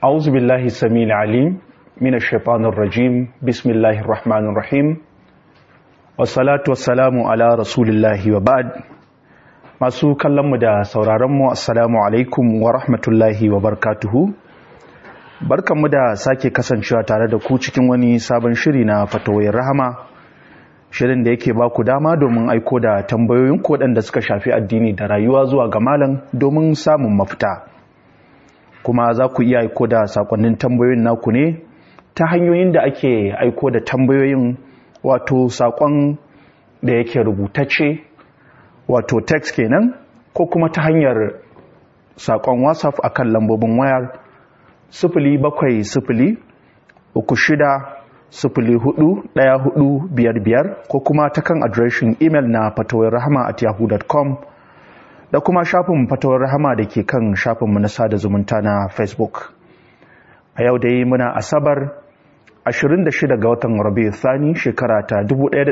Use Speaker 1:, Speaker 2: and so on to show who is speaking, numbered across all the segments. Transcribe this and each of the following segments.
Speaker 1: أعوذ بالله السميع العليم من الشيطان الرجيم بسم الله الرحمن الرحيم والصلاة والسلام على رسول الله وبعد masu kallonmu da sauraronmu assalamu alaikum wa rahmatullahi wa barkatuhu barkanmu da sake kasancewa tare da ku cikin wani sabon shiri na fatawoyin rahama shirin da yake ba ku dama domin aiko da tambayoyin waɗanda suka shafi addini da rayuwa zuwa ga malam domin samun mafita kuma za ku iya aiko da sakonnin tambayoyin naku ne ta hanyoyin da ake aiko da tambayoyin wato sakon da yake rubutacce wato text kenan ko kuma ta hanyar sakon whatsapp akan lambobin wayar sifili bakwai sifili uku shida sifili hudu daya hudu biyar biyar ko kuma ta kan adireshin imel na fatawar rahama at yahoo.com da kuma shafin fatawar rahama da ke kan shafinmu na sada zumunta na facebook a yau dai muna asabar 26 ga watan rabi thani shekara ta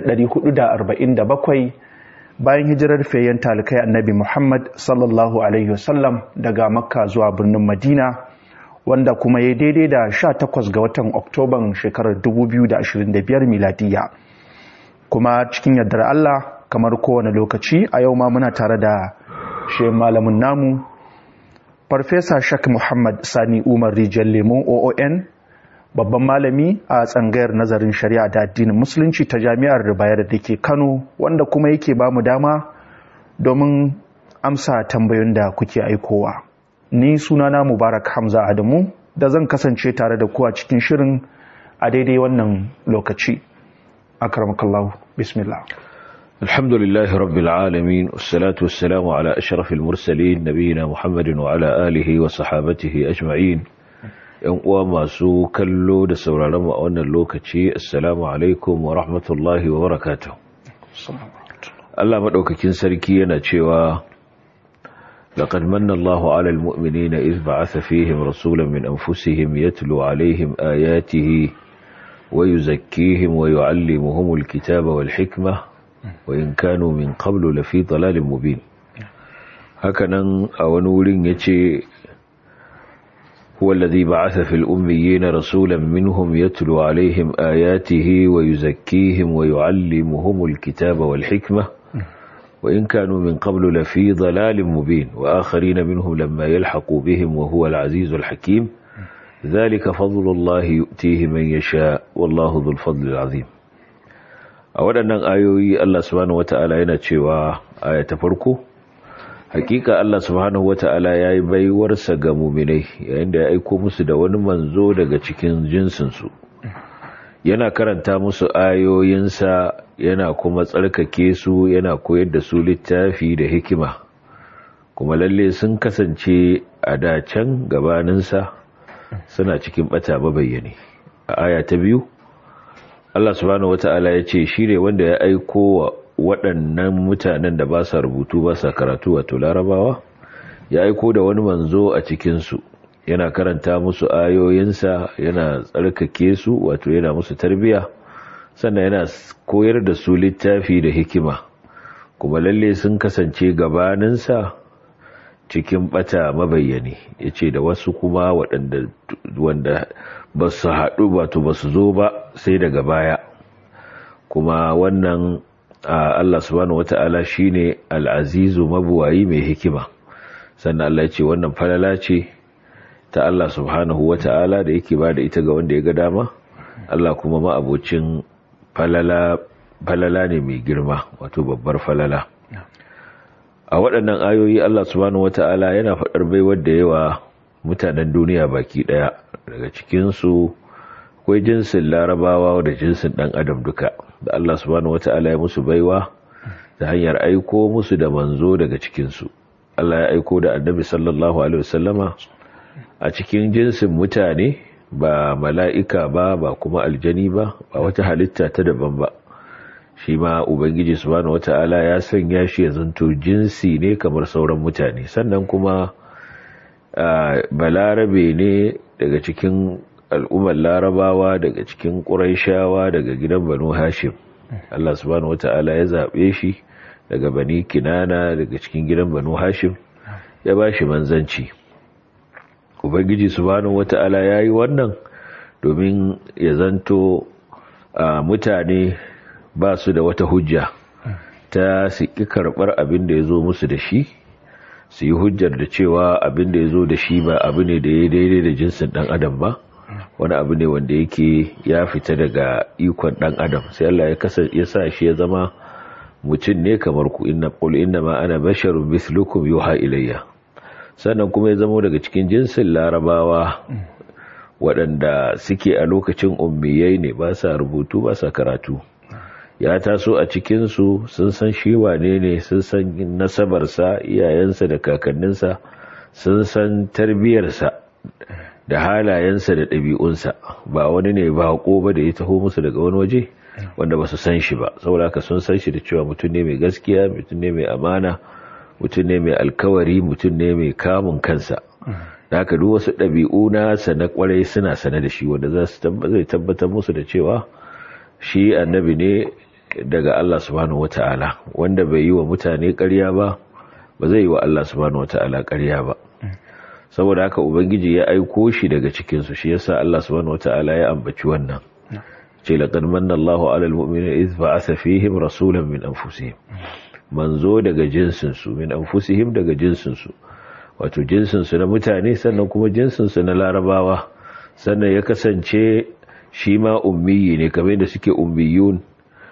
Speaker 1: 1447 bayan hijirar fayyan talikai annabi muhammad sallallahu alaihi wasallam daga makka zuwa birnin madina wanda kuma ya daidai da 18 ga watan oktoban shekarar 2025 miladiya kuma cikin yardar allah kamar kowane lokaci a yau ma muna tare da shi malamin namu farfesa shak muhammad sani umar rijiyar lemon oon babban malami a tsangayar nazarin shari'a da addinin musulunci ta jami'ar bayar da ke kano wanda kuma yake ba mu dama domin amsa tambayoyin da kuke aikowa ni sunana mubarak hamza adamu da zan kasance tare da ku a cikin shirin a daidai wannan lokaci akramakallahu bismillah
Speaker 2: الحمد لله رب العالمين والصلاة والسلام على أشرف المرسلين نبينا محمد وعلى آله وصحابته أجمعين ‘yan uwa masu kallo da sauraron mu a wannan lokaci assalamu alaikum wa rahmatullahi wa barakatuh Allah maɗaukakin sarki yana cewa لقد من الله على المؤمنين إذ بعث فيهم رسولا من أنفسهم يتلو عليهم آياته ويزكيهم ويعلمهم الكتاب والحكمة وإن كانوا من قبل لفي ضلال مبين هكذا أولول يتي هو الذي بعث في الأميين رسولا منهم يتلو عليهم آياته ويزكيهم ويعلمهم الكتاب والحكمة وإن كانوا من قبل لفي ضلال مبين وآخرين منهم لما يلحقوا بهم وهو العزيز الحكيم ذلك فضل الله يؤتيه من يشاء والله ذو الفضل العظيم a waɗannan ayoyi Allah subhanahu wata'ala yana cewa aya ta farko hakika Allah subhanahu wata'ala ya yi baiwarsa ga muminai yayin da ya aiko musu da wani manzo daga cikin jinsinsu yana karanta musu ayoyinsa yana kuma tsarkake su yana koyar da su littafi da hikima kuma lalle sun kasance a dacen gabaninsa suna cikin bata mabayyane a aya ta biyu Allah subhanahu wata'ala ya ce shi ne wanda ya aiko wa waɗannan mutanen da ba sa rubutu ba sa karatu wato larabawa ya aiko da wani manzo a cikinsu yana karanta musu ayoyinsa yana tsarkake su wato yana musu tarbiya sannan yana koyar da su littafi da hikima kuma lalle sun kasance gabaninsa cikin bata mabayyani ya ce da wasu kuma waɗanda wanda ba su haɗu wato ba su zo ba sai daga baya kuma wannan Allah subhanahu wata'ala shine al'azizu mabuwayi mai hikima sannan Allah ce wannan falala ce ta Allah subhanahu wata'ala da yake ba da ita ga wanda ya ga dama Allah kuma ma'abocin falala falala ne mai girma wato babbar falala a waɗannan ayoyi Allah subhanahu wata'ala yana faɗar baiwar da yawa mutanen duniya baki ɗaya daga cikinsu akwai jinsin larabawa da jinsin ɗan adam duka da Allah subhanahu wata'ala ya musu baiwa ta hanyar aiko musu da manzo daga cikinsu Allah ya aiko da annabi sallallahu alaihi wasallama a cikin jinsin mutane ba mala'ika ba ba kuma aljani ba ba wata halitta ta daban ba shi ma ubangiji subhanahu wata'ala ya sanya shi ya zanto jinsi ne kamar sauran mutane sannan kuma balarabe ne daga cikin al'ummar larabawa daga cikin ƙuraishawa daga gidan banu hashim Allah subhanahu wata'ala ya zaɓe shi daga bani kinana daga cikin gidan banu hashim ya ba shi manzanci ubangiji subhanahu wata'ala yayi wannan domin ya zanto mutane ba su da wata hujja ta su ki karbar abin da ya zo musu da shi su yi hujjar da cewa abin da ya zo da shi ba abu ne da ya daidai da jinsin dan adam ba wani abu ne wanda yake ya fita daga ikon dan adam sai Allah ya kasa ya sa shi ya zama mutum ne kamar ku inna qul inna ma ana basharun mithlukum yuha ilayya sannan kuma ya zama daga cikin jinsin larabawa waɗanda suke a lokacin ummiyai ne ba sa rubutu ba sa karatu ya taso a cikinsu sun san shi wane ne sun san nasabarsa iyayensa da kakanninsa sun san tarbiyarsa da halayensa da ɗabi'unsa ba wani ne ba ba da ya taho musu daga wani waje wanda ba su san shi ba saboda haka sun san shi da cewa mutum ne mai gaskiya mutum ne mai amana mutum ne mai alkawari mutum ne mai kamun kansa da haka duk wasu ɗabi'u nasa na kwarai suna sane da shi wanda za su zai tabbatar musu da cewa shi annabi ne daga Allah subhanahu wata'ala wanda bai yi wa mutane ƙarya ba ba zai yi wa Allah subhanahu wata'ala ƙarya ba saboda haka ubangiji ya aiko shi daga cikinsu shi yasa Allah subhanahu wata'ala ya ambaci wannan ce laqad manna Allahu 'alal mu'minina idh ba'atha fihim rasulan min anfusihim manzo daga jinsin su min anfusihim daga jinsin su wato jinsin su na mutane sannan kuma jinsin su na larabawa sannan ya kasance shi ma ummiyi ne kamar da suke ummiyun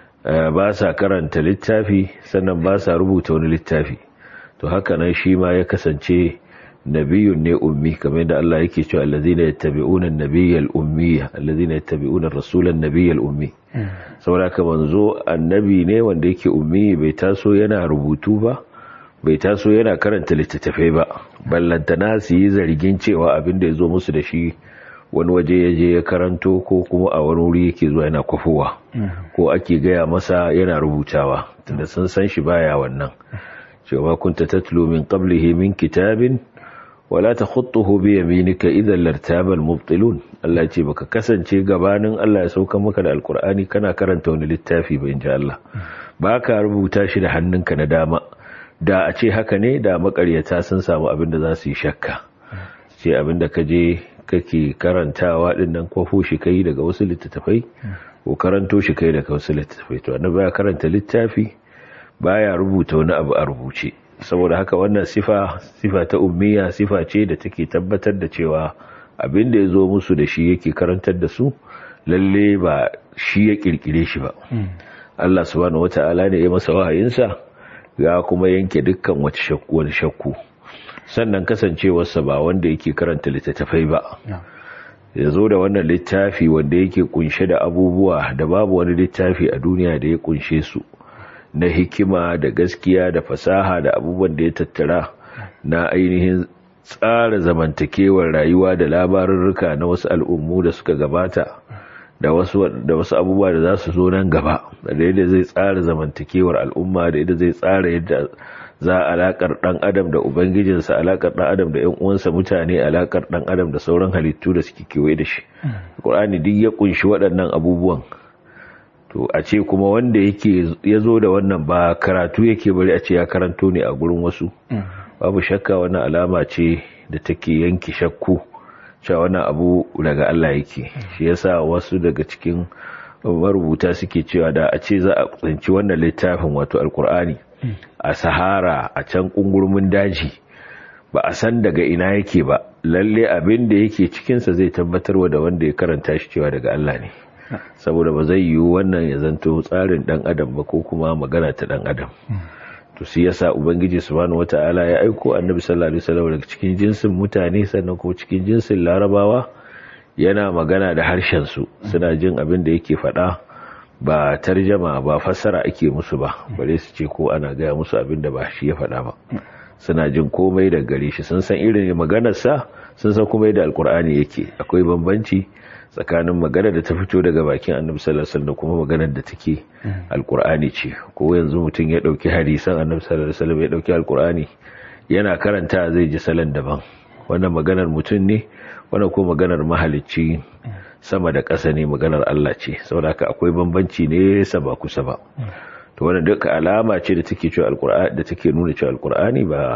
Speaker 2: ba sa karanta littafi sannan ba sa rubuta wani littafi to haka nan shi ma ya kasance nabiyun ne ummi kamar da Allah yake cewa allazina yattabi'una an-nabiyyal ummiya allazina yattabi'una ar-rasula an-nabiyyal ummi saboda ka manzo annabi ne wanda yake ummi bai taso yana rubutu ba bai taso yana karanta littattafai ba ballantana su yi zargin cewa abin da ya zo musu da shi wani waje ya je ya karanto ko kuma a wani wuri yake zuwa yana kwafowa ko ake gaya masa yana rubutawa tunda sun san shi baya wannan cewa kunta tatlu min qablihi min kitabin wala takhutuhu bi yaminika idan lartaba almubtilun Allah ce baka kasance gabanin Allah ya sauka maka da alkur'ani kana karanta wani littafi ba inji Allah baka rubuta shi da hannunka na dama da a ce haka ne da makaryata sun samu abin da za su yi shakka ce abin da ka je kake karantawa din nan kwafo shi kai daga wasu littattafai ko karanto shi kai daga wasu littattafai to annabi ya karanta littafi baya rubuta wani abu a rubuce saboda haka wannan sifa sifa ta ummiya sifa ce da take tabbatar da cewa abin da ya zo musu da shi yake karantar da su lalle ba shi ya kirkire shi ba Allah subhanahu wata'ala ne ya masa wahayinsa ya kuma yanke dukkan wata shakku wani shakku sannan kasancewarsa ba wanda yake karanta littattafai ba ya zo da wannan littafi wanda yake kunshe da abubuwa da babu wani littafi a duniya da ya kunshe su na hikima da gaskiya da fasaha da abubuwan da ya tattara na ainihin tsara zamantakewar rayuwa da labarurruka na wasu al'ummu da suka gabata da wasu da wasu abubuwa da za su zo nan gaba da yadda zai tsara zamantakewar al'umma da yadda zai tsara yadda za a alakar dan adam da ubangijinsa alakar dan adam da yan uwansa mutane alakar dan adam da sauran halittu da suke kewaye da shi Qur'ani duk ya kunshi waɗannan abubuwan to a ce kuma wanda yake ya zo da wannan ba karatu yake bari a ce ya karanto ne a gurin wasu babu shakka wannan alama ce da take yanki shakku cewa wannan abu daga Allah yake shi yasa wasu daga cikin marubuta suke cewa da a ce za a tsinci wannan littafin wato alkur'ani a sahara a can kungurmin daji ba a san daga ina yake ba lalle abin da yake cikinsa zai tabbatarwa da wanda ya karanta shi cewa daga Allah ne saboda ba zai yiwu wannan ya zanto tsarin dan adam ba ko kuma magana ta dan adam to shi yasa ubangiji subhanahu wataala ya aiko annabi sallallahu alaihi wasallam daga cikin jinsin mutane sannan kuma cikin jinsin larabawa yana magana da harshen su suna jin abin da yake faɗa ba tarjama ba fassara ake musu ba bare su ce ko ana gaya musu abin da ba shi ya faɗa ba suna jin komai da gare shi sun san irin maganarsa sun san komai da alkur'ani yake akwai bambanci tsakanin magana da ta fito daga bakin annabi sallallahu alaihi wasallam kuma maganar da take alkur'ani ce ko yanzu mutum ya dauki hadisan annabi sallallahu alaihi wasallam ya dauki alkur'ani yana karanta zai ji salon daban wannan maganar mutum ne wannan ko maganar mahalicci sama da ƙasa ne maganar Allah ce saboda haka akwai bambanci ne ba kusa ba to wannan duka alama ce da take cewa alkur'ani da take nuna cewa alkur'ani ba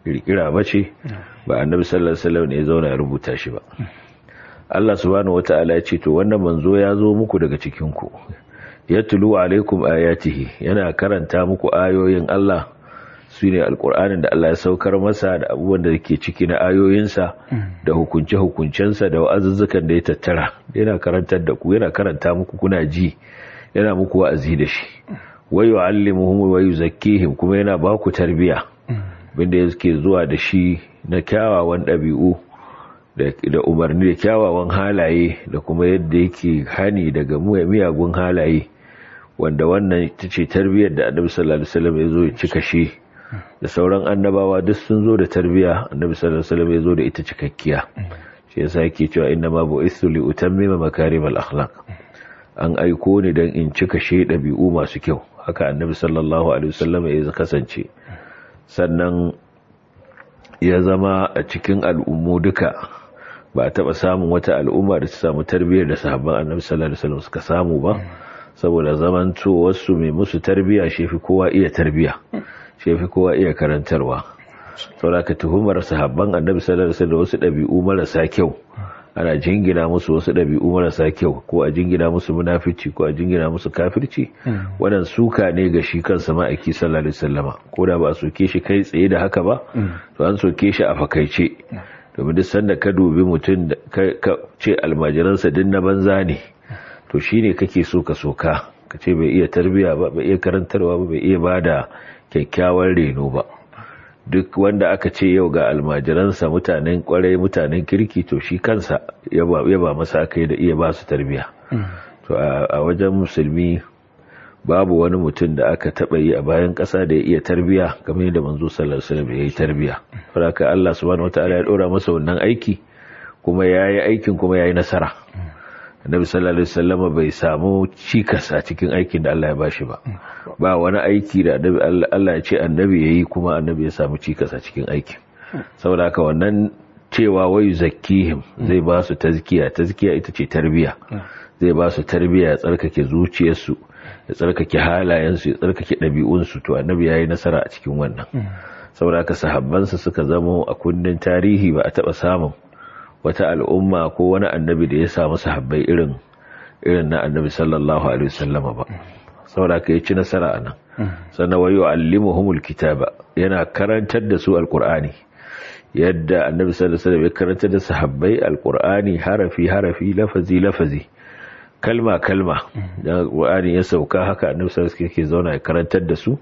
Speaker 2: kirkira ba ce ba annabi sallallahu alaihi wasallam ne ya zauna ya rubuta shi ba Allah subhanahu wataala ya ce to wannan manzo ya zo muku daga cikin ku yatlu alaikum ayatihi yana karanta muku ayoyin Allah su ne alkur'anin da Allah ya saukar masa da abubuwan da ke ciki na ayoyinsa da hukunce-hukuncensa da wa'azuzzukan da ya tattara yana karantar da ku yana karanta muku kuna ji yana muku wa'azi da shi wayo allimuhum wa yuzakkihim kuma yana ba ku tarbiya binda yake zuwa da shi na kyawawan ɗabi'u da umarni da kyawawan halaye da kuma yadda yake hani daga miyagun halaye wanda wannan ita ce tarbiyyar da annabi sallallahu alaihi wasallam ya zo ya cika shi da sauran annabawa duk sun zo da tarbiya annabi sallallahu alaihi wasallam ya zo da ita cikakkiya shi yasa yake cewa inna ma bu'ithu li utammima makarimal akhlaq an aiko ni dan in cika shi dabi'u masu kyau haka annabi sallallahu alaihi wasallam ya kasance sannan ya zama a cikin al'ummu duka ba a taba samun wata al'umma da ta samu tarbiyyar da sahabban annabi sallallahu alaihi wasallam suka samu ba saboda zamanto wasu mai musu tarbiya shi fi kowa iya tarbiya shi fi kowa iya karantarwa saboda ka tuhumar sahabban annabi sallallahu alaihi wasallam wasu dabi'u marasa kyau ana jingina musu wasu dabi'u marasa kyau ko a jingina musu munafici ko a jingina musu kafirci wannan suka ne ga shi kansa ma'aiki sallallahu alaihi wasallama ko da ba a soke shi kai tsaye da haka ba to an soke shi a fakaice domin duk sanda ka dubi mutum ka ce almajiransa din na banza ne to shine kake so ka soka ka ce bai iya tarbiya ba bai iya karantarwa ba bai iya bada kyakkyawan reno ba duk wanda aka ce yau ga almajiransa mutanen kwarai mutanen kirki to shi kansa ya ba masa aka yi da iya ba su tarbiya to a wajen musulmi babu wani mutum da aka taba yi a bayan ƙasa da ya iya tarbiya kamar yadda manzo sallallahu alaihi wasallam ya yi tarbiya saboda Allah subhanahu wataala ya dora masa wannan aiki kuma yayi aikin kuma yayi nasara annabi sallallahu alaihi wasallam bai samu cikas a cikin aikin da Allah ya bashi ba ba wani aiki da Allah ya ce annabi yayi kuma annabi ya samu cikas a cikin aikin saboda haka wannan cewa wayu zakkihim zai ba su tazkiya tazkiya ita ce tarbiya zai ba su tarbiya ya tsarkake zuciyarsu ya tsarkake halayensu ya tsarkake ɗabi'unsu to annabi yayi nasara a cikin wannan saboda haka sahabbansa suka zamo a kundin tarihi ba a taɓa samun wata al'umma ko wani annabi da ya samu sahabbai irin irin na annabi sallallahu alaihi wasallam ba saboda ka yi ci nasara anan sannan wayo allimuhumul kitaba yana karantar da su alqur'ani yadda annabi sallallahu alaihi wasallam ya karantar da sahabbai alqur'ani harafi harafi lafazi lafazi kalma kalma dan alqur'ani ya sauka haka annabi sallallahu alaihi wasallam yake zauna ya karantar da su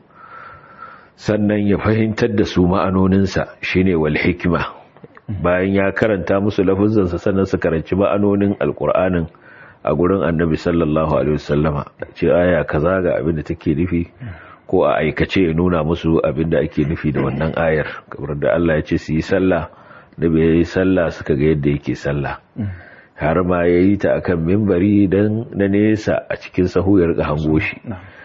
Speaker 2: sannan ya fahimtar da su ma'anoninsa shine wal hikma bayan ya karanta musu lafuzansa sannan su karanci ma'anonin alkur'anin a gurin annabi sallallahu alaihi wasallama ce aya kaza ga abin da take nufi ko a aikace ya nuna musu abin da ake nufi da wannan ayar kamar da Allah ya ce su yi sallah da bai yi sallah suka ga yadda yake sallah har ma ya yi ta akan mimbari dan na nesa a cikin sahu ya rika hango shi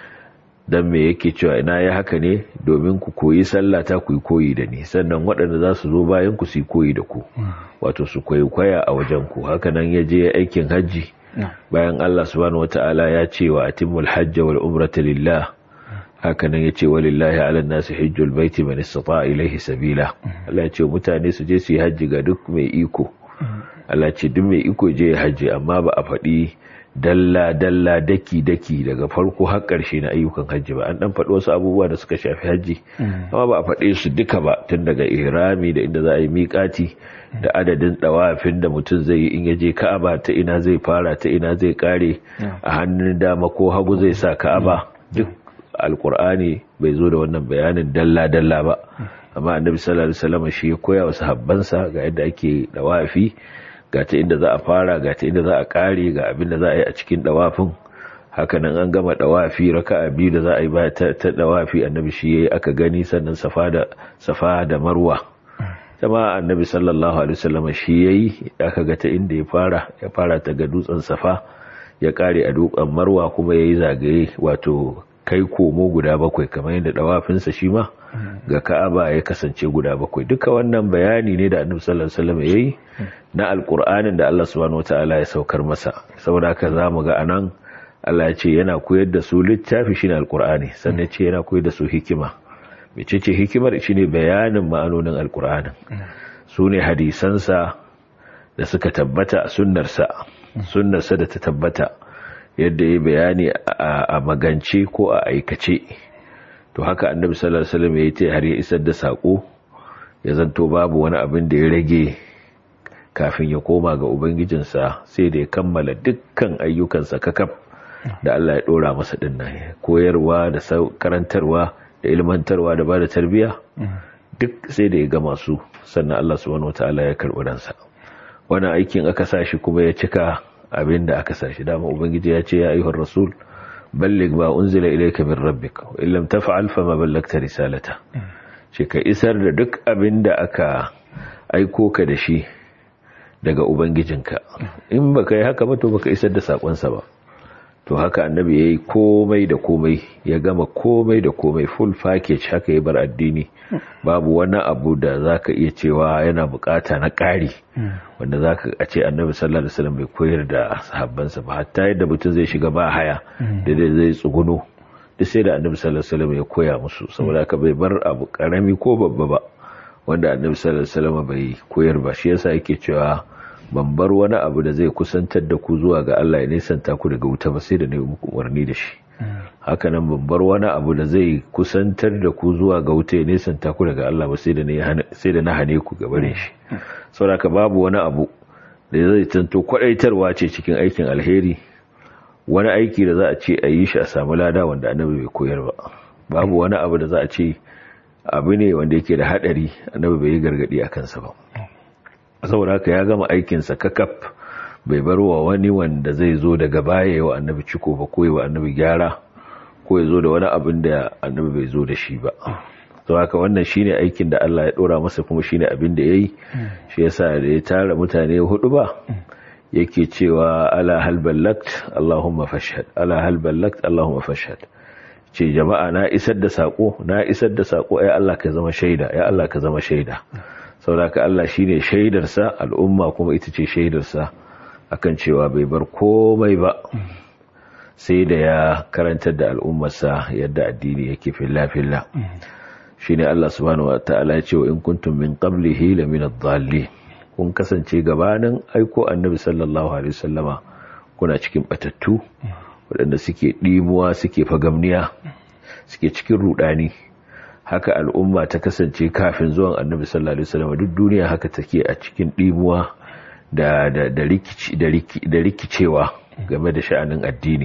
Speaker 2: dan me yake cewa ina ya haka ne domin ku koyi sallah ta ku koyi da ni sannan waɗanda za su zo bayan ku su koyi da ku wato su koyi kwaya a wajen ku haka nan ya je aikin hajji bayan Allah subhanahu wataala ya ce wa atimul hajj wal umrata lillah haka nan ya ce walillahi ala nasi hajjul baiti man istata ilayhi sabila Allah ya ce mutane su je su yi hajji ga duk mai iko Allah ya ce duk mai iko je ya hajji amma ba a faɗi dalla-dalla daki-daki daga farko har ƙarshe na ayyukan hajji ba an dan faɗi wasu abubuwa da suka shafi hajji amma ba a faɗe su duka ba tun daga irami da inda za a yi miƙati da adadin ɗawafin da mutum zai yi in ya je ka'aba ta ina zai fara ta ina zai ƙare a hannun dama ko hagu zai sa ka'aba duk alkur'ani bai zo da wannan bayanin dalla-dalla ba amma annabi sallallahu alaihi wasallam shi ya koya wa sahabbansa ga yadda ake ɗawafi ga ta inda za a fara ga ta inda za a kare ga abin da za a yi a cikin dawafin hakanan an gama dawafi raka'a biyu da za a yi ba ta, dawafi annabi shi yayi aka gani sannan safa da safa da marwa kuma annabi sallallahu alaihi wasallam shi yayi aka ga ta inda ya fara ya fara ta ga dutsen safa ya kare a dutsen marwa kuma yayi zagaye wato kai komo guda bakwai kamar yadda dawafinsa shi ma ga ka'aba ya kasance guda bakwai duka wannan bayani ne da annabi sallallahu alaihi wasallam yayi na alqur'anin da Allah subhanahu wataala ya saukar masa saboda haka zamu ga anan Allah ya ce yana koyar da su littafi shine alqur'ani sannan ce yana koyar da su hikima mecece hikimar shine bayanin ma'anonin alkur'anin su ne hadisansa da suka tabbata a sunnarsa sunnarsa da ta tabbata yadda ya bayani a magance ko a aikace to haka annabi sallallahu alaihi wasallam ya yi har ya isar da sako ya zanto babu wani abin da ya rage kafin ya koma ga ubangijinsa sai da ya kammala dukkan ayyukansa kakaf da Allah ya dora masa dinnan koyarwa da karantarwa da ilmantarwa da bada tarbiya duk sai da ya gama su sannan Allah subhanahu wataala ya karbi ransa wannan aikin aka sashi kuma ya cika abin da aka sashi dama ubangiji ya ce ya ayyuhar rasul balligh ma unzila ilayka min rabbik wa illam taf'al fama ballagta risalata ce ka isar da duk abin da aka aiko ka da shi daga ubangijinka in baka yi haka ba to baka isar da sakonsa ba to haka annabi yayi komai da komai ya gama komai da komai full package haka ya bar addini babu wani abu da zaka iya cewa yana bukata na ƙari wanda zaka a ce annabi sallallahu alaihi wasallam bai koyar da sahabbansa ba hatta yadda mutum zai shiga ba haya da zai tsuguno duk sai da annabi sallallahu alaihi wasallam ya koya musu saboda haka bai bar abu karami ko babba ba wanda annabi sallallahu alaihi wasallam bai koyar ba shi yasa yake cewa ban bar wani abu da zai kusantar da ku zuwa ga Allah ya nisanta ku daga wuta ba sai da na yi muku umarni da shi haka nan ban bar wani abu da zai kusantar da ku zuwa ga wuta ya nisanta ku daga Allah ba sai da na hane ku gabarin shi saboda babu wani abu da zai tanto kwadaitarwa ce cikin aikin alheri wani aiki da za a ce a yi shi a samu lada wanda annabi bai koyar ba babu wani abu da za a ce abu ne wanda yake da hadari annabi bai yi gargadi a kansa ba saboda haka ya gama aikinsa kakaf bai bar wa wani wanda zai zo daga baya yawa annabi ciko ba ko yawa annabi gyara ko ya zo da wani abin da annabi bai zo da shi ba to haka wannan shine aikin da Allah ya dora masa kuma shine abin da yayi shi yasa da ya tara mutane hudu ba yake cewa ala hal ballagt allahumma fashhad ala hal ballagt allahumma fashhad ce jama'a na isar da sako na isar da sako ai Allah ka zama shaida ya Allah ka zama shaida saboda Allah shine shaidarsa al'umma kuma ita ce shaidarsa akan cewa bai bar komai ba sai da ya karantar da al'ummarsa yadda addini yake filla filla shine Allah subhanahu wataala ya ce wa in kuntum min qablihi la min adh kun kasance gabanin aiko annabi sallallahu alaihi wasallama kuna cikin batattu waɗanda suke ɗimuwa suke fagamniya suke cikin rudani haka al'umma ta kasance kafin zuwan annabi sallallahu alaihi wasallam duk duniya haka take a cikin dimuwa da da da rikici da rikicewa game da sha'anin addini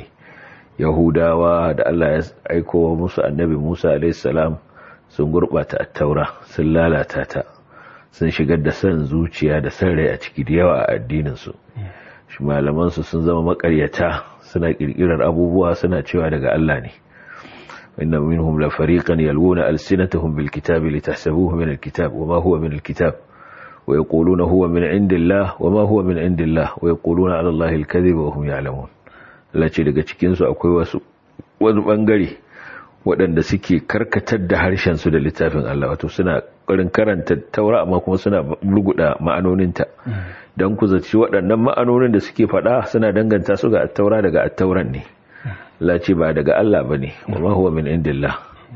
Speaker 2: yahudawa da Allah ya aiko musu annabi Musa alaihi salam sun gurbata at-taura sun lalata ta sun shigar da san zuciya da san rai a ciki da yawa a addinin su shi malaman su sun zama makaryata suna kirkirar abubuwa suna cewa daga Allah ne إن منهم لفريقا يلوون ألسنتهم بالكتاب لتحسبوه من الكتاب وما هو من الكتاب ويقولون هو من عند الله وما هو من عند الله ويقولون على الله الكذب وهم يعلمون التي daga cikin su akwai wasu wani bangare waɗanda suke karkatar da harshen su da littafin Allah wato suna ƙarin karanta taura amma kuma suna luguda ma'anoninta dan ku zaci waɗannan ma'anonin da suke faɗa suna danganta su ga attaura daga attauran ne lace ba daga Allah ba ne wa huwa min indillah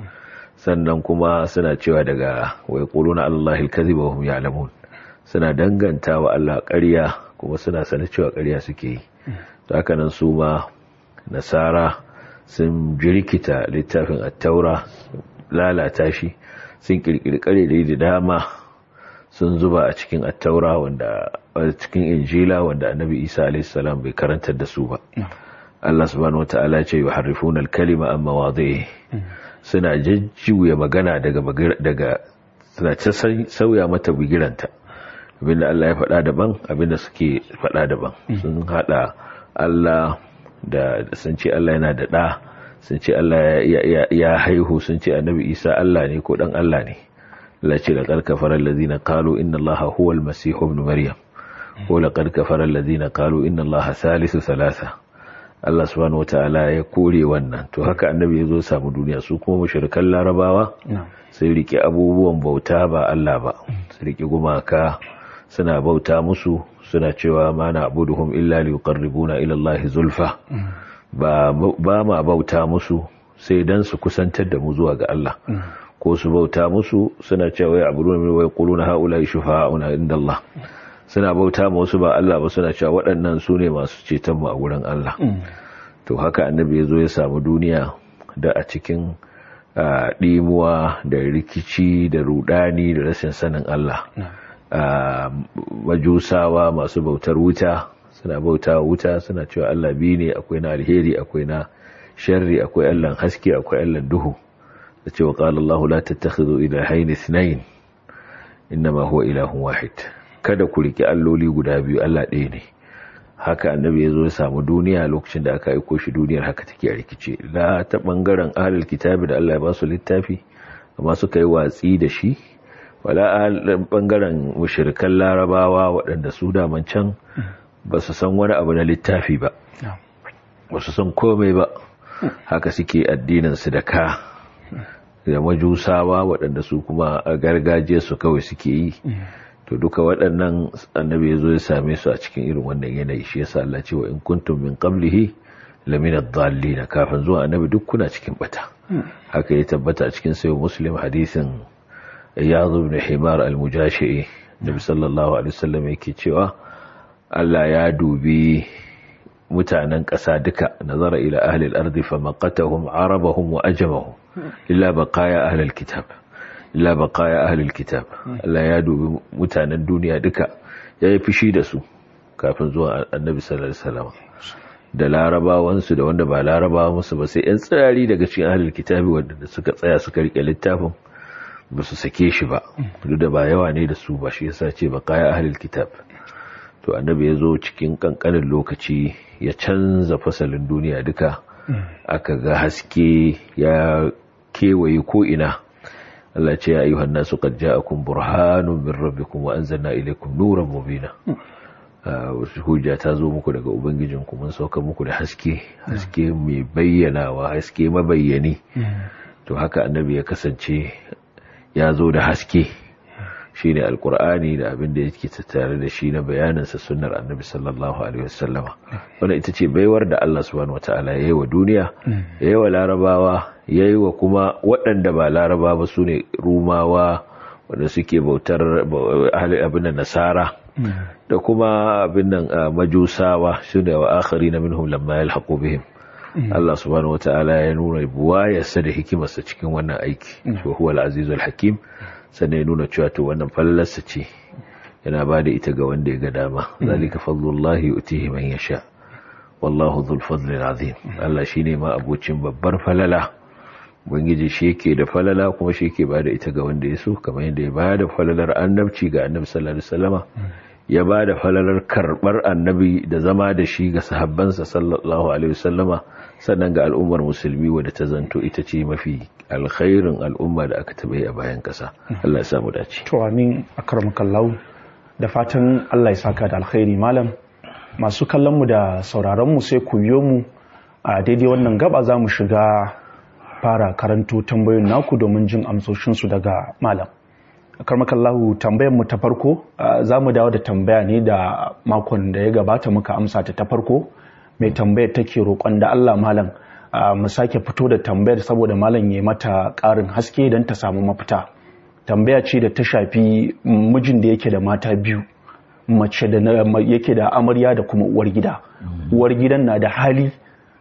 Speaker 2: sannan kuma suna cewa daga wai quluna allahi alkaziba wa hum ya'lamun suna danganta wa Allah ƙarya kuma suna sanar cewa ƙarya suke yi to haka nan su ma nasara sun jirkita littafin at-taura lalata shi sun kirkiri ƙarere da dama sun zuba a cikin at-taura wanda a cikin injila wanda annabi Isa alayhi salam bai karantar da su ba Allah subhanahu wata'ala ce yuharrifuna al-kalima an mawadhihi suna jajjuya magana daga daga suna ta sauya mata bigiranta abinda Allah ya faɗa daban abinda suke faɗa daban sun hada Allah da sun ce Allah yana da ɗa sun ce Allah ya haihu sun ce annabi Isa Allah ne ko dan Allah ne Allah ce laqad kafara allazina qalu inna Allaha huwa al-masih ibn maryam ko laqad kafara allazina qalu inna Allaha salisu salasa Allah subhanahu wata'ala ya kore wannan to haka annabi ya zo samu duniya su kuma mushrikan larabawa sai rike abubuwan bauta ba Allah ba su rike gumaka suna bauta musu suna cewa ma na abuduhum illa liqarribuna ila Allah zulfa ba ba ma bauta musu sai dan su kusantar da mu zuwa ga Allah ko su bauta musu suna cewa ya abu min wai quluna haula shufa'una inda Allah suna bauta ma wasu ba Allah ba suna cewa waɗannan su ne masu ceton mu a wurin Allah to haka annabi ya zo ya samu duniya da a cikin ɗimuwa da rikici da rudani da rashin sanin Allah majusawa masu bautar wuta suna bauta wuta suna cewa Allah biyu ne akwai na alheri akwai na sharri akwai Allah haske akwai Allah duhu da cewa qala Allah la tattakhidhu ilahayn ithnayn inma huwa ilahun wahid kada ku riki alloli guda biyu Allah ɗaya ne haka annabi ya zo ya samu duniya lokacin da aka aiko shi duniyar haka take a rikice la ta bangaren ahlul kitabi da Allah ya ba su littafi amma suka yi watsi da shi wala a bangaren mushrikan larabawa waɗanda su daman can ba su san wani abu na littafi ba ba su san komai ba haka suke addininsu da ka da majusawa waɗanda su kuma a gargajiya su kawai suke yi to duka waɗannan annabi ya zo ya same su a cikin irin wannan yanayi shi yasa Allah ce wa in kuntum min qablihi lamina dhallin kafin zuwa annabi duk kuna cikin bata haka ya tabbata a cikin sayo muslim hadisin iyad ibn himar al-mujashi nabi sallallahu alaihi wasallam yake cewa Allah ya dubi mutanen ƙasa duka nazara ila ahli al-ardi famaqatahum arabahum wa ajamahum illa baqaya ahli al-kitab illa baqaya ahli al-kitab Allah ya dubi mutanen duniya duka yayi fishi da su kafin zuwa annabi sallallahu alaihi wasallam da larabawansu da wanda ba larabawa musu ba sai 'yan tsirari daga cikin ahalar kitabi wanda suka tsaya suka rike littafin ba su sake shi ba duk da ba yawa ne da su ba shi yasa ce ba kaya ahalar kitab to annabi ya zo cikin kankanin lokaci ya canza fasalin duniya duka aka ga haske ya kewaye ko ina Allah ce ya ayyuhan nasu qad ja'akum burhanun min rabbikum wa anzalna ilaykum nuran mubina wasu hujja ta zo muku daga ubangijinku mun sauka muku da haske haske mai bayyanawa haske mabayyani to haka annabi ya kasance ya zo da haske shine alkur'ani da abin da yake tattare da shi na bayaninsa sunnar annabi sallallahu alaihi wasallama wannan ita ce baiwar da Allah subhanahu wataala ya yi wa duniya ya yi wa larabawa ya yi wa kuma waɗanda ba laraba ba su ne rumawa wanda suke bautar abin da nasara da kuma abin nan majusawa su da wa akhari na minhum lamma yalhaqu bihim Allah subhanahu wataala ya nuna buwayarsa da hikimarsa cikin wannan aiki wa huwa al-azizul hakim sannan ya nuna cewa to wannan fallarsa ce yana ba da ita ga wanda ya ga dama zalika fadlullahi yu'tihi man yasha wallahu dhul fadli azim Allah shine ma abocin babbar falala ubangiji shi yake da falala kuma shi yake ba da ita ga wanda ya so kamar yadda ya ba da falalar annabci ga annabi sallallahu alaihi wasallama ya ba da falalar karbar annabi da zama da shi ga sahabbansa sallallahu alaihi wasallama sannan ga al'ummar musulmi wadda ta zanto ita ce mafi alkhairin al'umma da aka taɓa yi a bayan ƙasa Allah ya samu dace
Speaker 1: to amin akramakallahu da fatan Allah ya saka da alkhairi malam masu kallon mu da sauraron mu sai ku biyo mu a daidai wannan gaba za mu shiga fara karanto tambayoyin naku domin jin amsoshin su daga malam karmakallahu tambayar mu ta farko za mu dawo da tambaya ne da makon da ya gabata muka amsa ta ta farko mai tambayar take roƙon da Allah malam mu sake fito da tambayar saboda malam ya mata ƙarin haske don ta samu mafita tambaya ce da ta shafi mijin da yake da mata biyu mace da yake da amarya da kuma uwar gida uwar gidan na da hali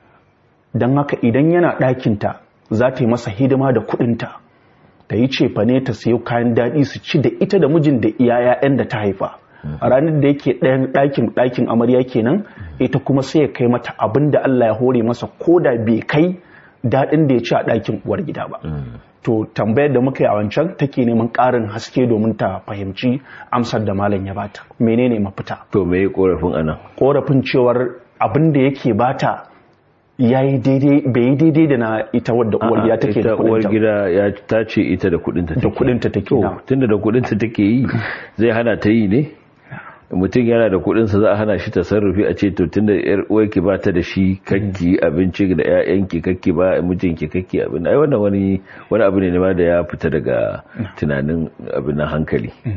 Speaker 1: don haka idan yana ɗakinta za ta yi masa hidima da kuɗinta ta yi cefa ne ta sayo kayan daɗi su ci da ita da mijin da iya 'ya'yan da ta haifa a ranar da yake ɗayan ɗakin ɗakin amarya kenan ita kuma sai ya kai mata abin da Allah ya hore masa ko da bai kai daɗin da ya ci a ɗakin uwar gida ba to tambayar da muka yi a wancan take neman ƙarin haske domin ta fahimci amsar da malam ya bata menene mafita
Speaker 2: to me korafin anan
Speaker 1: korafin cewar abin da yake bata ya yi daidai bai yi daidai da na ita wadda uwar gida take da
Speaker 2: uwar gida ya ta ce ita da kudinta take
Speaker 1: da kudinta take
Speaker 2: to tunda da kudinta take yi zai hana ta yi ne mutum yana da kudinsa za a hana shi tasarrufi a ce to tunda yar uwarki ba ta da shi kakki abinci da ƴaƴanki kakki ba mijinki kakki abin ai wannan wani wani abu ne ma da ya fita daga tunanin abin nan hankali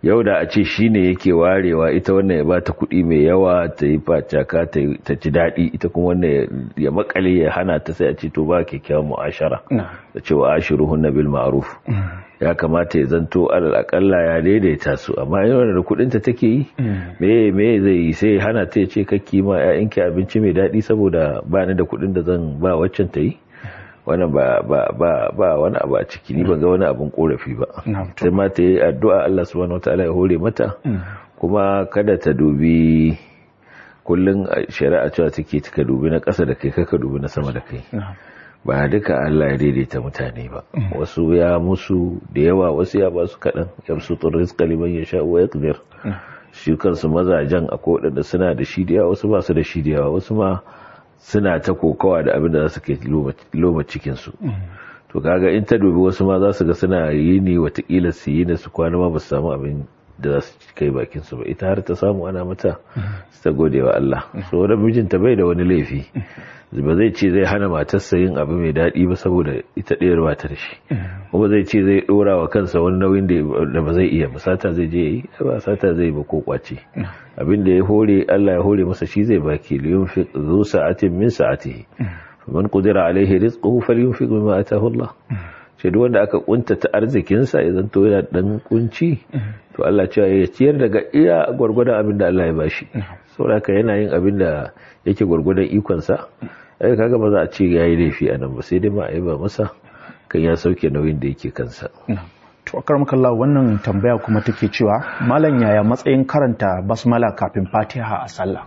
Speaker 2: yau da a ce shi ne yake warewa ita wannan ya bata kuɗi mai yawa ta yi facaka ta ji daɗi ita kuma wannan ya makale ya hana ta sai a ce to ba kyakkyawan mu'ashara da cewa ashiru hunna bil ma'ruf ya kamata ya zanto alal akalla ya daidaita su amma yawan da kuɗin ta take yi me me zai yi sai hana ta ya ce kakki ma ƴaƴanki abinci mai daɗi saboda ba ni da kuɗin da zan ba waccan ta yi wannan ba ba ba ba wani abu a ciki ni ban ga wani abun korafi ba sai ma ta yi addu'a Allah subhanahu wataala ya hore mata kuma kada ta dubi kullun shari'a cewa take ka dubi na ƙasa da kai ka dubi na sama da kai ba duka Allah ya daidaita mutane ba wasu ya musu da yawa wasu ya ba su kaɗan yabsutu rizqa liman yasha wa yaqdir shi kansu mazajen akwai waɗanda suna da shi da yawa wasu ba su da shi da yawa wasu ma suna ta kokawa da abin da za su ke loma cikinsu to kaga in ta dubi wasu ma za su ga suna yi ne watakila su yi ne su kwana ma ba su samu abin da za su kai bakinsu ba ita har ta samu ana mata su ta gode wa Allah so wadda mijinta bai da wani laifi ba zai ce zai hana matarsa yin abu mai daɗi ba saboda ita ɗayar ba ta da shi kuma zai ce zai ɗora wa kansa wani nauyin da ba zai iya ba sata zai je yi ba sata zai ba ko kwace abin da ya hore Allah ya hore masa shi zai baki liyun fi zu sa'atin min sa'atihi man qudira alaihi rizquhu falyunfiq mimma ataahu Allah ce duk wanda aka kuntata arzikin sa ya zanto yana dan kunci to Allah cewa ya ciyar daga iya gwargwadon abin da Allah ya bashi saboda yana yin abin da yake gwargwadon ikon sa ai kaga ba za a ce yayi laifi a nan ba sai dai ma a yi ba masa kan ya sauke nauyin da yake kansa
Speaker 1: to akar makalla wannan tambaya kuma take cewa malam yaya matsayin karanta basmala kafin fatiha a sallah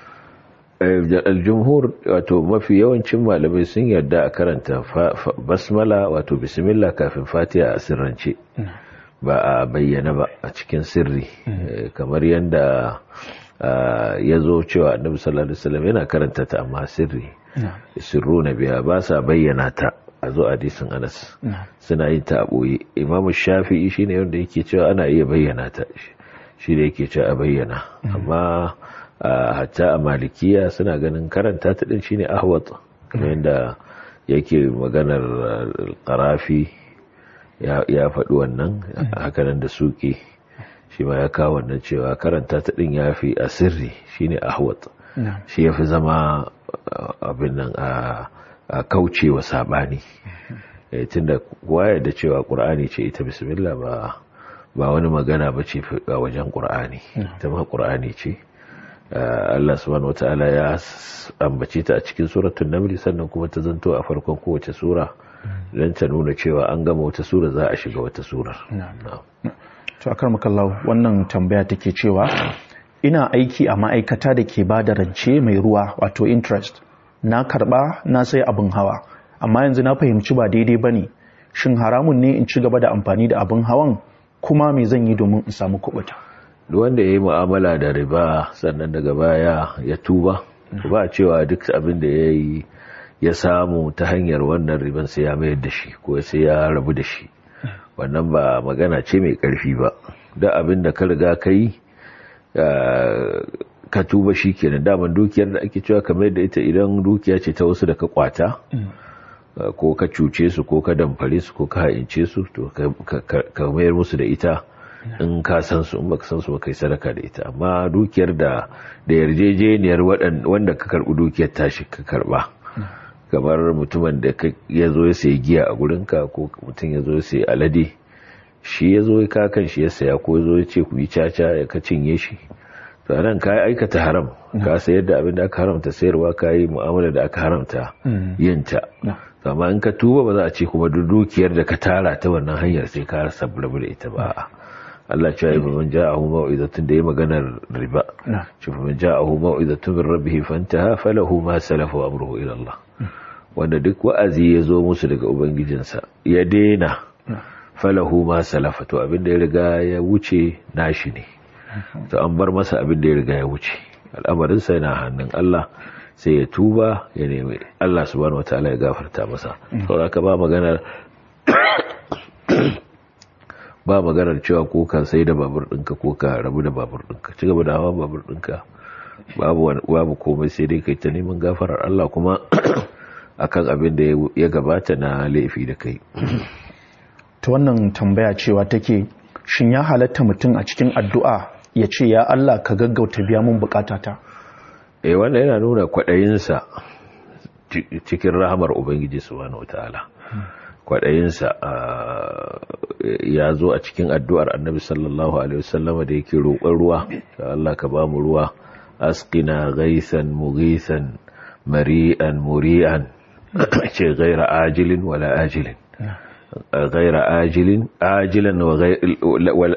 Speaker 2: aljumhur wato mafi yawancin malamai sun yarda a karanta basmala wato bismillah kafin fatiha a sirrance ba a bayyana ba a cikin sirri kamar yadda ya zo cewa annabi sallallahu alaihi wasallam yana karanta ta amma sirri sirru na biya ba sa bayyana ta a zo hadisin anas suna yin ta a ɓoye imamu shafi'i shine wanda yake cewa ana iya bayyana ta shi da yake cewa a bayyana amma hatta a malikiya suna ganin karanta ta din shine ahwat kamar yadda yake maganar karafi ya faɗi wannan hakanan da suke shi ma ya kawo wannan cewa karanta ta din ya fi a sirri shine ahwat shi ya fi zama abin nan a kaucewa sabani tunda kowa da cewa qur'ani ce ita bismillah ba ba wani magana ba ce a wajen qur'ani ita ma qur'ani ce Allah subhanahu wataala ya ambace ta a cikin suratul naml sannan kuma ta zanto a farkon kowace sura don ta nuna cewa an gama wata sura za a shiga wata surar
Speaker 1: to akar makallahu wannan tambaya take cewa ina aiki a ma'aikata da ke ba da rance mai ruwa wato interest na karba na sai abin hawa amma yanzu na fahimci ba daidai ba ne shin haramun ne in ci gaba da amfani da abin hawan kuma me zan yi domin in samu kubuta
Speaker 2: wanda ya yi mu'amala da riba sannan daga baya ya tuba ba cewa duk abin da ya yi ya samu ta hanyar wannan riban sai ya mayar da shi ko sai ya rabu da shi wannan ba magana ce mai karfi ba da abin da ka riga ka yi ka tuba shi kenan daman dukiyar da ake cewa kamar da ita idan dukiya ce ta wasu da ka kwata ko ka cuce su ko ka damfare su ko ka haince su to ka mayar musu da ita in ka san su in baka san su ba kai sadaka da ita amma dukiyar da da yarjejeniyar wanda ka karbi dukiyar tashi ka karba kamar mutumin da ya zo ya sayi giya a gurinka ko mutum ya zo ya sayi alade shi ya zo ya kakan shi ya saya ko ya zo ya ce ku yi caca ya ka cinye shi to nan ka aikata haram ka sayar da abin da aka haramta sayarwa ka yi mu'amala da aka haramta yin ta amma in ka tuba ba za a ce kuma dukiyar da ka tara ta wannan hanyar sai ka rasa da ita ba Allah ce ya man ja'ahu mau'izatun da ya maganar riba shi man ja'ahu mau'izatun min rabbih fantaha falahu ma salafa wa amruhu ila Allah wanda duk wa'azi ya zo musu daga ubangijinsa ya daina falahu ma salafa to abin da ya riga ya wuce nashi ne to an bar masa abin da ya riga ya wuce al'amarin sa yana hannun Allah sai ya tuba ya nemi Allah subhanahu wataala ya gafarta masa saboda ka ba maganar ba maganar cewa ko ka sai da babur ɗinka ko ka rabu da babur ɗinka ci gaba da hawa babur ɗinka babu komai sai dai kai ta neman gafarar Allah kuma akan abin da ya gabata na laifi da kai
Speaker 1: ta wannan tambaya cewa take shin ya halatta mutum a cikin addu'a ya ce ya Allah ka gaggauta biya mun bukatata
Speaker 2: eh wanda yana nuna kwaɗayinsa cikin rahamar ubangiji subhanahu wataala kwaɗayinsa ya zo a cikin addu'ar annabi sallallahu alaihi wasallama da yake roƙon ruwa Allah ka ba mu ruwa asqina ghaisan mughisan mari'an muri'an ce ghaira ajilin wala ajilin ghaira ajilin ajilan wa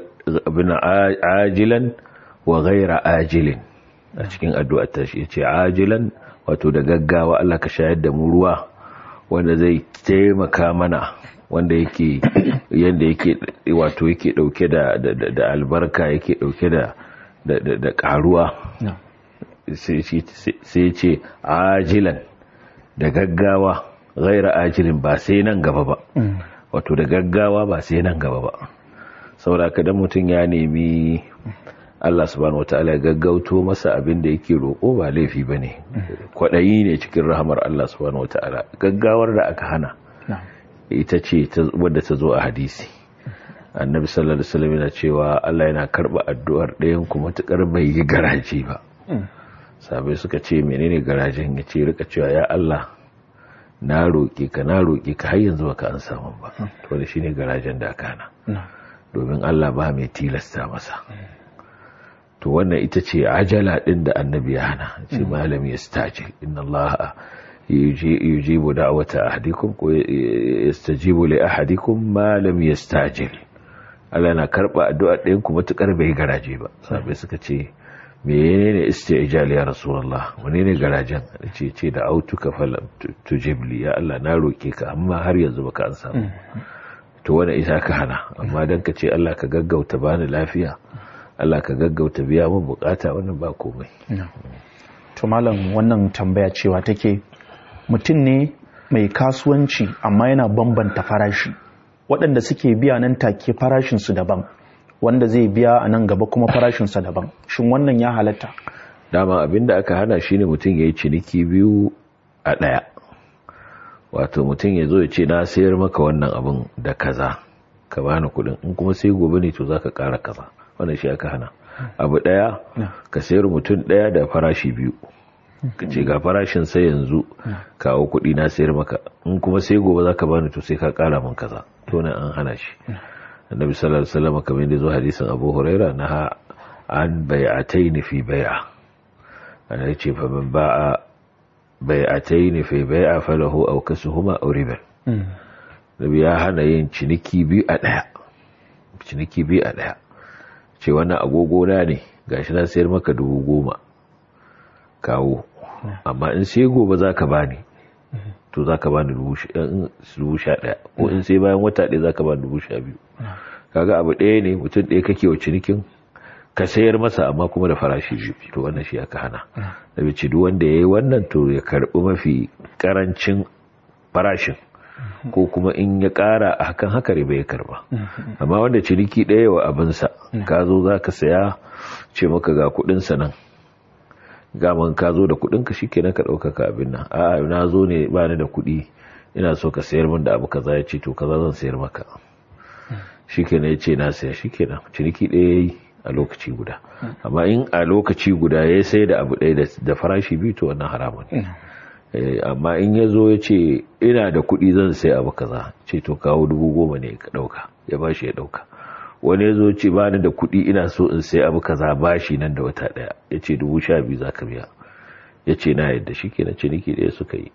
Speaker 2: ajilan wa ghaira ajilin a cikin addu'ar ta shi ce ajilan wato da gaggawa Allah ka shayar da mu ruwa wanda zai taimaka mana wanda yake yanda yake wato yake dauke da da albarka yake dauke da da karuwa sai ce ajilan da gaggawa ghaira ajilin ba sai nan gaba ba wato da gaggawa ba sai nan gaba ba saboda kada mutum ya nemi Allah subhanahu wataala ya gaggauto masa abin da yake roƙo ba laifi bane kwadayi ne cikin rahamar Allah subhanahu wataala gaggawar da aka hana ita ce wadda ta zo a hadisi annabi sallallahu alaihi wasallam yana cewa Allah yana karba addu'ar ɗayan kuma matukar bai yi garaje ba sabai suka ce menene garajen ya ce rika cewa ya Allah na roƙe ka na roƙe ka har yanzu baka an samu ba to da shine garajen da aka hana domin Allah ba mai tilasta masa to wannan ita ce ajala din da annabi ya hana ce malami yastajil inna Allah yujibu da'wata ahadikum ko yastajibu li ahadikum ma lam yastajil Allah na karba addu'a ɗayan ku matukar bai garaje ba sabai suka ce menene istijal ya rasulullah wani ne garajen ce ce da autuka falam tujibli ya Allah na roke ka amma har yanzu baka an samu to wannan isa ka hana amma dan ka ce Allah ka gaggauta bani lafiya Allah ka gaggauta biya mun bukata wannan ba komai
Speaker 1: to malam wannan tambaya cewa take mutum ne mai kasuwanci amma yana bambanta farashi waɗanda suke biya nan take farashinsu daban wanda zai biya a nan gaba kuma farashinsa daban shin wannan ya halatta
Speaker 2: dama abinda aka hana shine mutum ya yi ciniki biyu a ɗaya wato mutum ya zo ya ce na sayar maka wannan abin da kaza ka bani kuɗin in kuma sai gobe ne to za ka ƙara kaza wannan shi aka hana abu ɗaya ka sayar mutum ɗaya da farashi biyu ka ce ga farashin sai yanzu kawo kuɗi na sayar maka in kuma sai gobe za ka bani to sai ka ƙara min kaza to nan an hana shi annabi sallallahu alaihi wasallam kamar yadda zo hadisin Abu Huraira na an bai'atayn fi bai'a ana yace fa man ba'a bai'atayn fi bai'a falahu aw kasuhuma aw riba nabi ya hana yin ciniki biyu a daya ciniki biyu a daya ce wannan agogo na ne gashi na sayar maka dubu goma kawo amma in sai gobe zaka bani to za ka ba ni dubu sha ɗaya ko in sai bayan wata ɗaya za ka ba dubu sha biyu kaga abu ɗaya ne mutum ɗaya kake wa cinikin ka sayar masa amma kuma da farashi biyu to wannan shi aka hana da bici duk wanda ya yi wannan to ya karɓi mafi ƙarancin farashin ko kuma in ya ƙara a hakan haka riba ya karba amma wanda ciniki ɗaya wa abinsa ka zo za ka saya ce maka ga kuɗinsa nan gaman ka zo da kudin ka shikenan ka dauka ka abin nan a na zo ne ba ni da kudi ina so ka sayar min da abu kaza ya ce to kaza zan sayar maka shikenan ya ce na saya shikenan ciniki ɗaya yayi a lokaci guda amma in a lokaci guda ya sai da abu ɗaya da farashi biyu to wannan haramun amma in ya zo ya ce ina da kudi zan sai abu kaza ce to kawo dubu goma ne ka dauka ya bashi ya dauka wani ya zo ce ba ni da kuɗi ina so in sai abu kaza bashi nan da wata ɗaya ya ce dubu sha biyu za ka biya ya ce na yadda shi ke na ciniki ɗaya suka yi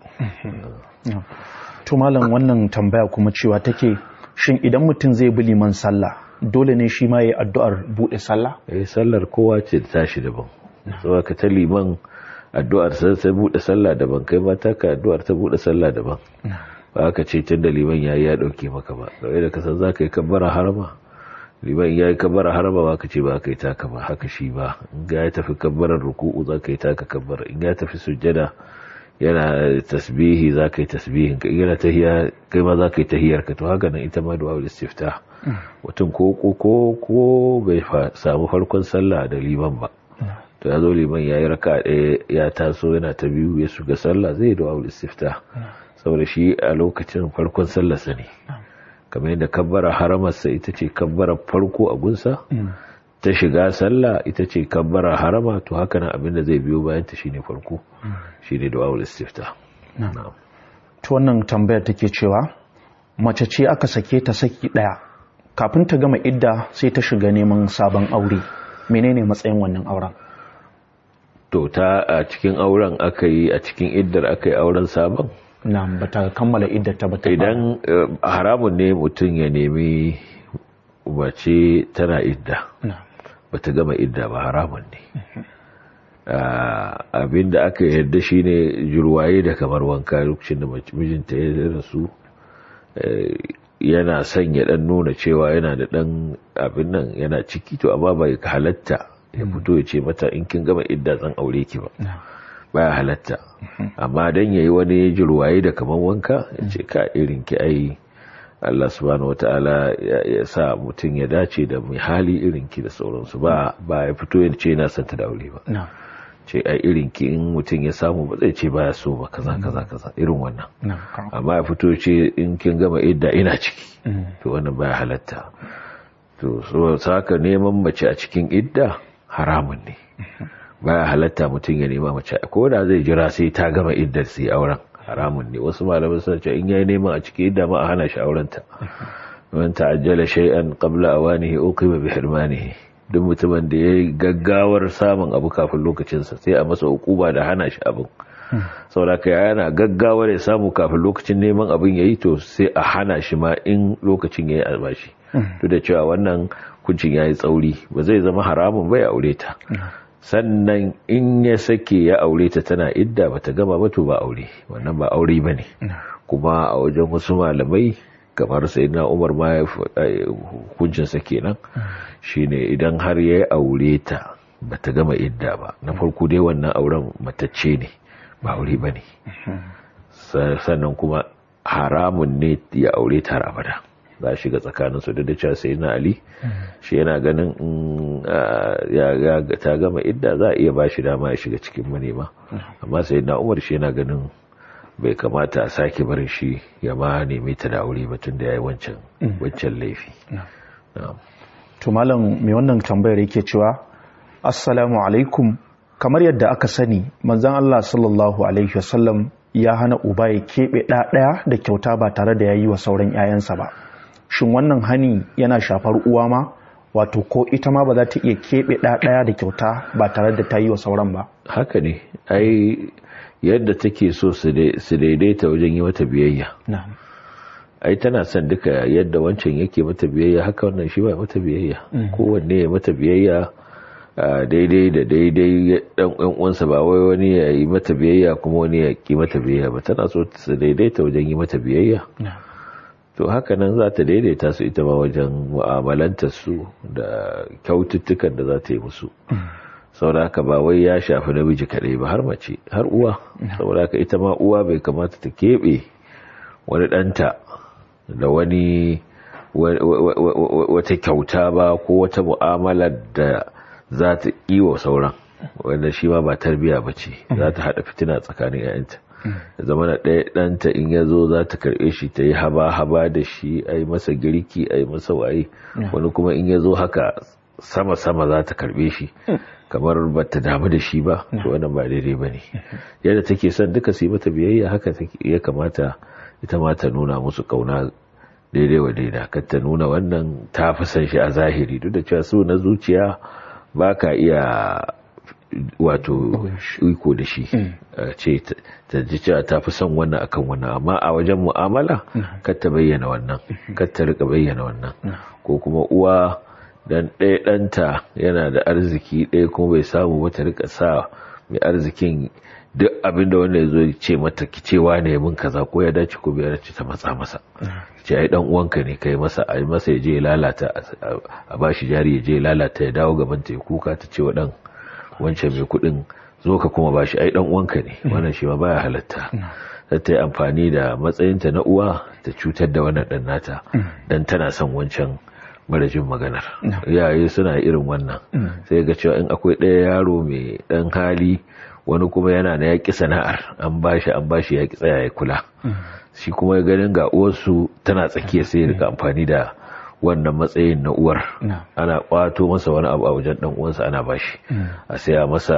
Speaker 1: to malam wannan tambaya kuma cewa take shin idan mutum zai bi liman sallah dole ne shi ma ya yi addu'ar buɗe sallah
Speaker 2: eh sallar kowa ce ta tashi daban saboda ka ta liman addu'ar sai buɗe sallah daban kai ma ta ka addu'ar ta buɗe sallah daban ba ka ce tun da liman yayi ya ɗauke maka ba kawai da ka san za ka yi kabbara harama liman ya yi kabbara harama ba ka ce ba ka yi taka ba haka shi ba in ya tafi kabbarar ruku'u za ka yi taka kabbara in ya tafi sujjada yana tasbihi za ka yi tasbihin ka yana tahiya kai ma za ka yi tahiyar ka to haka nan ita ma du'a istifta mutum ko ko ko ko bai samu farkon sallah da liman ba to ya zo liman ya yi raka ɗaya ya taso yana ta biyu ya shiga sallah zai du'a istifta saboda shi a lokacin farkon sallarsa ne kamar yadda kabbara haramarsa ita ce kabbara farko a gunsa ta shiga sallah ita ce kabbara harama to haka nan abinda zai biyo bayan ta shine farko shine du'aul istifta
Speaker 1: to wannan tambayar take cewa mace ce aka sake ta saki daya kafin ta gama idda sai ta shiga neman sabon aure menene matsayin wannan auren
Speaker 2: to ta a cikin auren aka yi a cikin iddar aka yi auren sabon
Speaker 1: na bata kammala iddata bata
Speaker 2: idan haramun ne mutum ya nemi mace tana idda bata gama idda ba haramun ne abinda aka yarda shine jurwaye da kamar wanka lokacin da mijinta ya rasu yana son ya dan nuna cewa yana da dan abin nan yana ciki to amma bai halatta ya fito ya ce mata in kin gama idda zan aure ki ba baya halatta amma dan yayi wani jirwaye da kaman wanka ya ce ka irin ki ai Allah subhanahu wataala ya sa mutum ya dace da mai hali irin ki da sauransu ba ba ya fito ya ce yana son ta da aure ba ce ai irin ki in mutum ya samu ba zai ce baya so ba kaza kaza kaza irin wannan amma ya fito ce in kin gama idda ina ciki to wannan baya halatta to so saka neman mace a cikin idda haramun ne baya halatta mutum ya nema mace ko da zai jira sai ta gama iddar sai auren haramun ne wasu malamai suna cewa in yayi neman a cikin idda ma a hana shi auren ta man ta'ajjala shay'an qabla awanihi uqiba bi hirmanihi duk mutumin da yayi gaggawar samun abu kafin lokacin sa sai a masa hukuma da hana shi abin saboda kai yana gaggawar ya samu kafin lokacin neman abin yayi to sai a hana shi ma in lokacin yayi albashi duk da cewa wannan kuncin yayi tsauri ba zai zama haramun bai aure ta sannan in ya sake ya aure ta tana idda bata gama ba to ba aure wannan ba aure bane kuma a wajen wasu malamai kamar sayyidina Umar ma ya hukuncin sa kenan shine idan har ya aure ta bata gama idda ba na farko dai wannan auren matacce ne ba aure bane sannan kuma haramun ne ya aure ta har abada za a shiga tsakaninsu da cewa sai na ali shi yana ganin ya ta gama idda za a iya ba shi dama ya shiga cikin manema amma sai na umar shi yana ganin bai kamata a sake barin shi ya ma nemi ta da aure batun da ya yi wancan laifi
Speaker 1: to malam mai wannan tambayar yake cewa assalamu alaikum kamar yadda aka sani manzon Allah sallallahu alaihi wasallam ya hana uba ya keɓe ɗaya da kyauta ba tare da ya yi wa sauran 'ya'yansa ba shin wannan hani yana shafar uwa ma wato ko ita ma ba za ta iya keɓe ɗaya da kyauta ba tare da ta yi wa sauran ba
Speaker 2: haka ne ai yadda take so su daidaita wajen yi mata biyayya ai tana son duka yadda wancan yake mata biyayya haka wannan shi ba mata biyayya kowanne ya mata biyayya daidai da daidai dan uwansa ba wai wani ya yi mata biyayya kuma wani ya ki mata biyayya ba tana so su daidaita wajen yi mata biyayya to haka nan za ta daidaita su ita ma wajen mu'amalantar su da kyaututtukan da za ta yi musu saboda haka ba wai ya shafi namiji kaɗai ba har mace har uwa saboda haka ita ma uwa bai kamata ta keɓe wani ɗanta da wani wata kyauta ba ko wata mu'amala da za ta wa sauran wanda shi ma ba tarbiya ba ce za ta haɗa fitina tsakanin 'ya'yanta da zama na ɗaya ɗanta in ya zo za ta karɓe shi ta yi haba-haba da shi a yi masa girki a yi masa waye wani kuma in ya zo haka sama-sama za ta karɓe shi kamar ba ta damu da shi ba to wannan ba daidai ba ne yadda take son duka su yi mata biyayya haka ya kamata ita ma ta nuna musu kauna daidai wa daida kar ta nuna wannan ta fi son shi a zahiri duk da cewa su na zuciya ba ka iya wato iko da shi ce ta ji cewa ta fi son wannan akan wannan amma a wajen mu'amala kar ta bayyana wannan kar ta rika bayyana wannan ko kuma uwa dan ɗaya ɗanta yana da arziki ɗaya kuma bai samu ba ta rika sa mai arzikin duk abin da wanda ya zo ce mata ki cewa ne mun kaza ko ya dace ko bai dace ta matsa masa ce ai dan uwanka ne kai masa ai masa ya je ya lalata a bashi jari ya je ya lalata ya dawo gaban ta ya kuka ta ce wa dan wancan mai kuɗin zo ka kuma bashi ai dan uwanka ne wannan shi ma baya halatta ta ta yi amfani da matsayinta na uwa ta cutar da wannan dan nata dan tana son wancan marajin maganar yaye suna irin wannan sai ga cewa in akwai ɗaya yaro mai ɗan hali wani kuma yana na yaƙi sana'ar an bashi an bashi yaƙi tsaya ya kula shi kuma ya ganin ga uwarsu tana tsakiya sai ya rika amfani da wannan matsayin na uwar ana kwato masa wani abu a wajen dan uwansa ana bashi a saya masa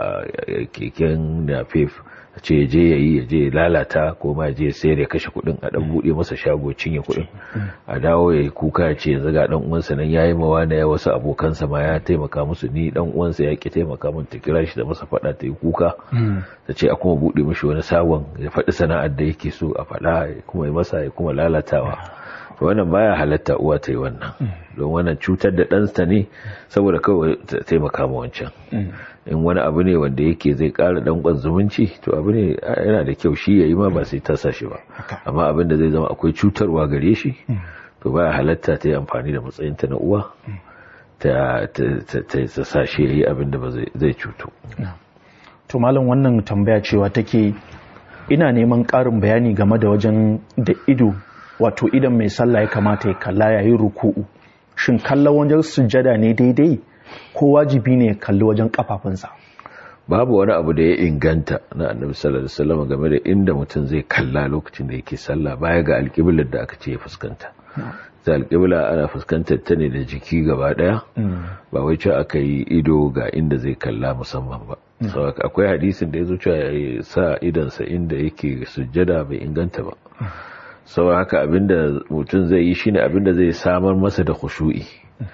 Speaker 2: keken nafef a ce je ya yi ya je lalata ko ma je sayar ya kashe kuɗin a dan buɗe masa shago cinye kuɗin a dawo ya yi kuka ya ce yanzu ga dan uwansa nan yayi mawa na ya wasu abokansa ma ya taimaka musu ni dan uwansa ya ki taimaka min ta kira shi da masa faɗa ta yi kuka ta ce a kuma buɗe mishi wani sabon ya faɗi sana'ar da yake so a faɗa kuma ya masa ya kuma lalatawa wannan baya halatta uwa ta yi wannan don wannan cutar da ɗansa ne saboda kawai ta taimaka ma wancan in wani abu ne wanda yake zai ƙara danƙon zumunci to abu ne yana da kyau shi ya yi ma ba sai ta shi ba amma abin da zai zama akwai cutarwa gare shi to baya halatta ta yi amfani da matsayinta na uwa ta sa shi ya yi abin da ba zai cutu
Speaker 1: to malam wannan tambaya cewa take ina neman ƙarin bayani game da wajen da ido wato idan mai sallah ya kamata ya kalla yayin ruku'u shin kallon wajen sujjada ne daidai ko wajibi ne ya kalli wajen kafafunsa
Speaker 2: babu wani abu da ya inganta na annabi sallallahu alaihi wasallam game da inda mutum zai kalla lokacin da yake sallah baya ga alƙiblar da aka ce ya fuskanta ta alƙibla ana fuskantar ta ne da jiki gaba daya ba wai ce aka yi ido ga inda zai kalla musamman ba akwai hadisin da ya zo cewa ya sa idansa inda yake sujjada bai inganta ba sau haka abinda mutum zai yi shine abinda zai samar masa da khushu'i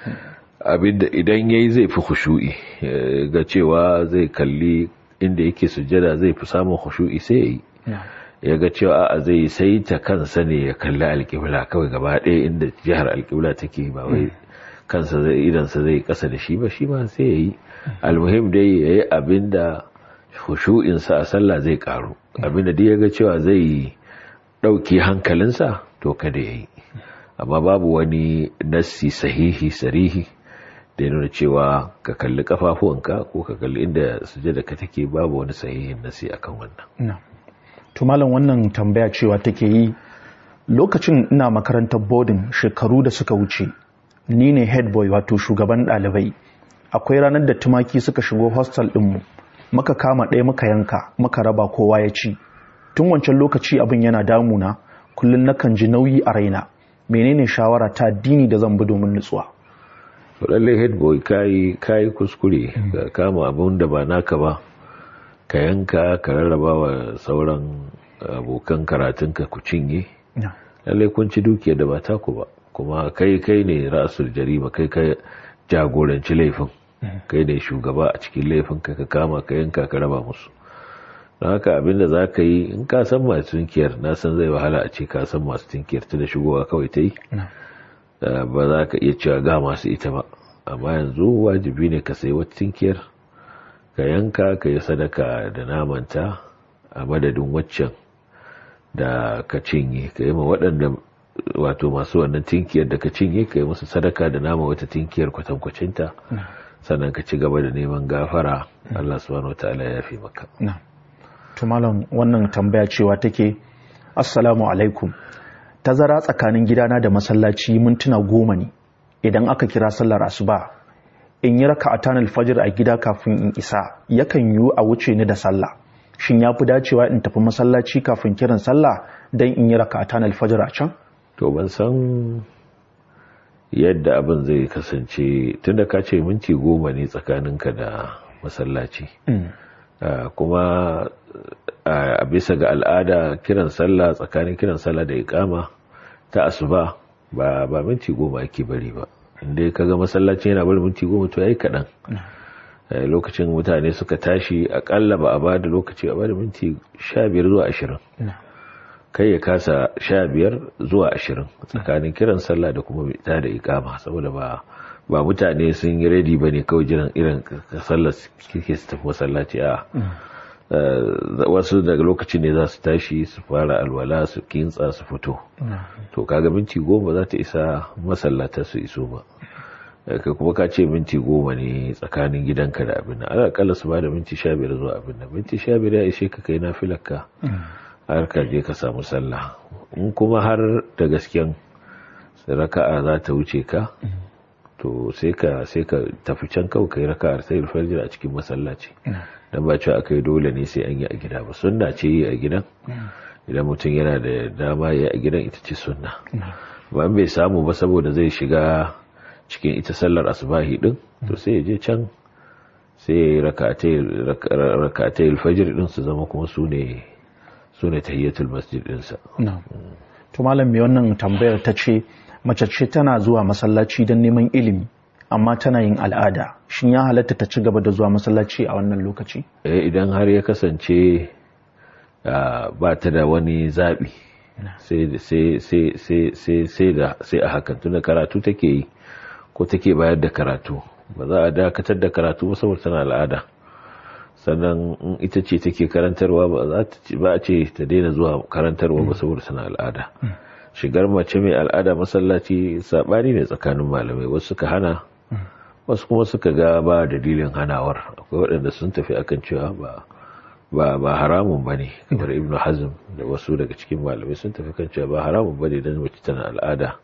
Speaker 2: abinda idan yayi zai fi khushu'i ga cewa zai kalli inda yake sujjada zai fi samun khushu'i sai yayi ya ga cewa a zai sai ta kansa ne ya kalli alƙibla kawai gaba ɗaya inda jihar alƙibla take ba wai kansa zai idansa zai kasa da shi ba shi ma sai yayi almuhim dai yayi abinda khushu'insa a sallah zai karu abinda dai ya ga cewa zai ɗauki hankalinsa to kada ya yi amma babu wani nassi sahihi sarihi da ya nuna cewa ka kalli kafafuwanka ko ka kalli inda sujada ka take babu wani sahihin nassi akan wannan
Speaker 1: to malam wannan tambaya cewa take yi lokacin ina makarantar boarding shekaru da suka wuce ni ne head boy wato shugaban ɗalibai akwai ranar da tumaki suka shigo hostel ɗinmu muka kama ɗaya muka yanka muka raba kowa ya ci tun wancan lokaci abin yana damuna kullum nakan ji nauyi a raina menene shawara ta dini da zan bi domin nutsuwa
Speaker 2: lallai head boy kayi kayi kuskure ka kama abin da ba naka ba ka yanka ka rarraba wa sauran abokan karatunka ku cinye lallai kun ci dukiyar da ba taku ba kuma kai kai ne rasul jarima kai ka jagoranci laifin kai ne shugaba a cikin laifin ka ka kama ka yanka ka raba musu don haka abinda za ka yi in ka san masu tinkiyar na san zai wahala a ce ka san masu tinkiyar ta da shigowa kawai ta yi ba za ka iya cewa ga masu ita ba amma yanzu wajibi ne ka sayi wata tinkiyar ka yanka ka yi sadaka da namanta a madadin waccan da ka cinye ka yi ma waɗanda wato masu wannan tinkiyar da ka cinye ka yi musu sadaka da nama wata tinkiyar kwatankwacinta sannan ka ci gaba da neman gafara Allah subhanahu wataala ya fi maka
Speaker 1: to malam wannan tambaya cewa take assalamu alaikum tazara tsakanin gidana da masallaci mintuna goma ne idan aka kira sallar asuba in yi raka'atan alfajir a gida kafin in isa yakan yiwu a wuce ni da sallah shin ya fi dacewa in tafi masallaci kafin kiran sallah don in yi raka'atan alfajir a can
Speaker 2: to ban san yadda abin zai kasance tunda ka ce minti goma ne tsakaninka da masallaci kuma a bisa ga al'ada kiran sallah tsakanin kiran sallah da ikama ta asuba ba ba minti goma ake bari ba inda ka ga masallaci yana bari minti goma to yayi kaɗan lokacin mutane suka tashi akalla ba a ba da lokaci a ba da minti sha biyar zuwa ashirin kai ya kasa sha biyar zuwa ashirin tsakanin kiran sallah da kuma ta da ikama saboda ba ba mutane sun yi ready ba ne kawai jiran irin sallar kike su tafi masallaci a wasu daga lokacin ne za su tashi su fara alwala su kintsa su fito to kaga minti goma za ta isa masallata su iso ba ka kuma ka ce minti goma ne tsakanin gidanka da abin nan alaƙalla su ba da minti sha biyar zuwa abin nan minti sha biyar ya ishe ka kai na filarka har ka je ka samu sallah in kuma har da gasken raka'a za ta wuce ka to sai ka sai ka tafi can kawai kai raka'ar sai fajr a cikin masallaci dan ba cewa akai dole ne sai an yi a gida ba sunna ce yi a gidan idan mutum yana da dama ya a gidan ita ce sunna ba bai samu ba saboda zai shiga cikin ita sallar asubahi din to sai ya je can sai rakatai alfajir din su zama kuma su ne su ne tahiyyatul masjid dinsa
Speaker 1: to malam mai wannan tambayar ta ce mace ce tana zuwa masallaci don neman ilimi amma tana yin al'ada shin ya halatta ta ci gaba da zuwa masallaci a wannan lokaci
Speaker 2: eh idan har ya kasance ba ta da wani zaɓi sai a hakan tunda karatu take yi ko take bayar da karatu ba za a dakatar da karatu ba saboda tana al'ada sannan in ita ce take karantarwa ba a ce ta daina zuwa karantarwa ba saboda tana al'ada shigar mace mai al'ada masallaci sabani ne tsakanin malamai wasu suka hana wasu kuma suka ga ba dalilin hanawar akwai waɗanda sun tafi akan cewa ba ba ba haramun bane kamar ibnu hazm da wasu daga cikin malamai sun tafi kan cewa ba haramun bane dan mace tana al'ada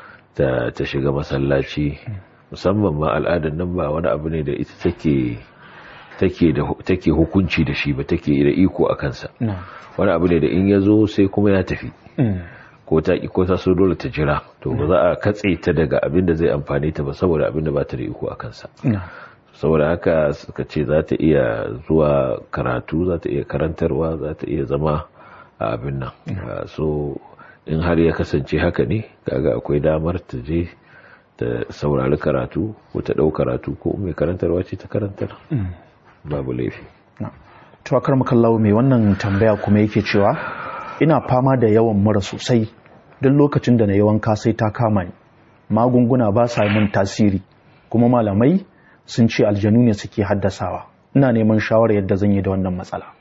Speaker 2: ta ta shiga masallaci musamman ma al'adar nan ba wani abu ne da ita take take da take hukunci da shi ba take da iko a kansa wani abu ne da in ya zo sai kuma ya tafi ko ta ko ta so dole ta jira to ba za a katse ta daga abin da zai amfane ta ba saboda abin da ba ta da iko a kansa saboda haka suka ce za ta iya zuwa karatu za ta iya karantarwa za ta iya zama a abin nan so in har ya kasance haka ne kaga akwai damar ta je ta saurari karatu ko ta ɗau karatu ko mai karantarwa ce ta karantar babu laifi
Speaker 1: to akar makallawo mai wannan tambaya kuma yake cewa ina fama da yawan mura sosai duk lokacin da na yawan kasai ta kama ni magunguna ba sa min tasiri kuma malamai sun ce aljanu ne suke haddasawa ina neman shawarar yadda zan yi da wannan matsala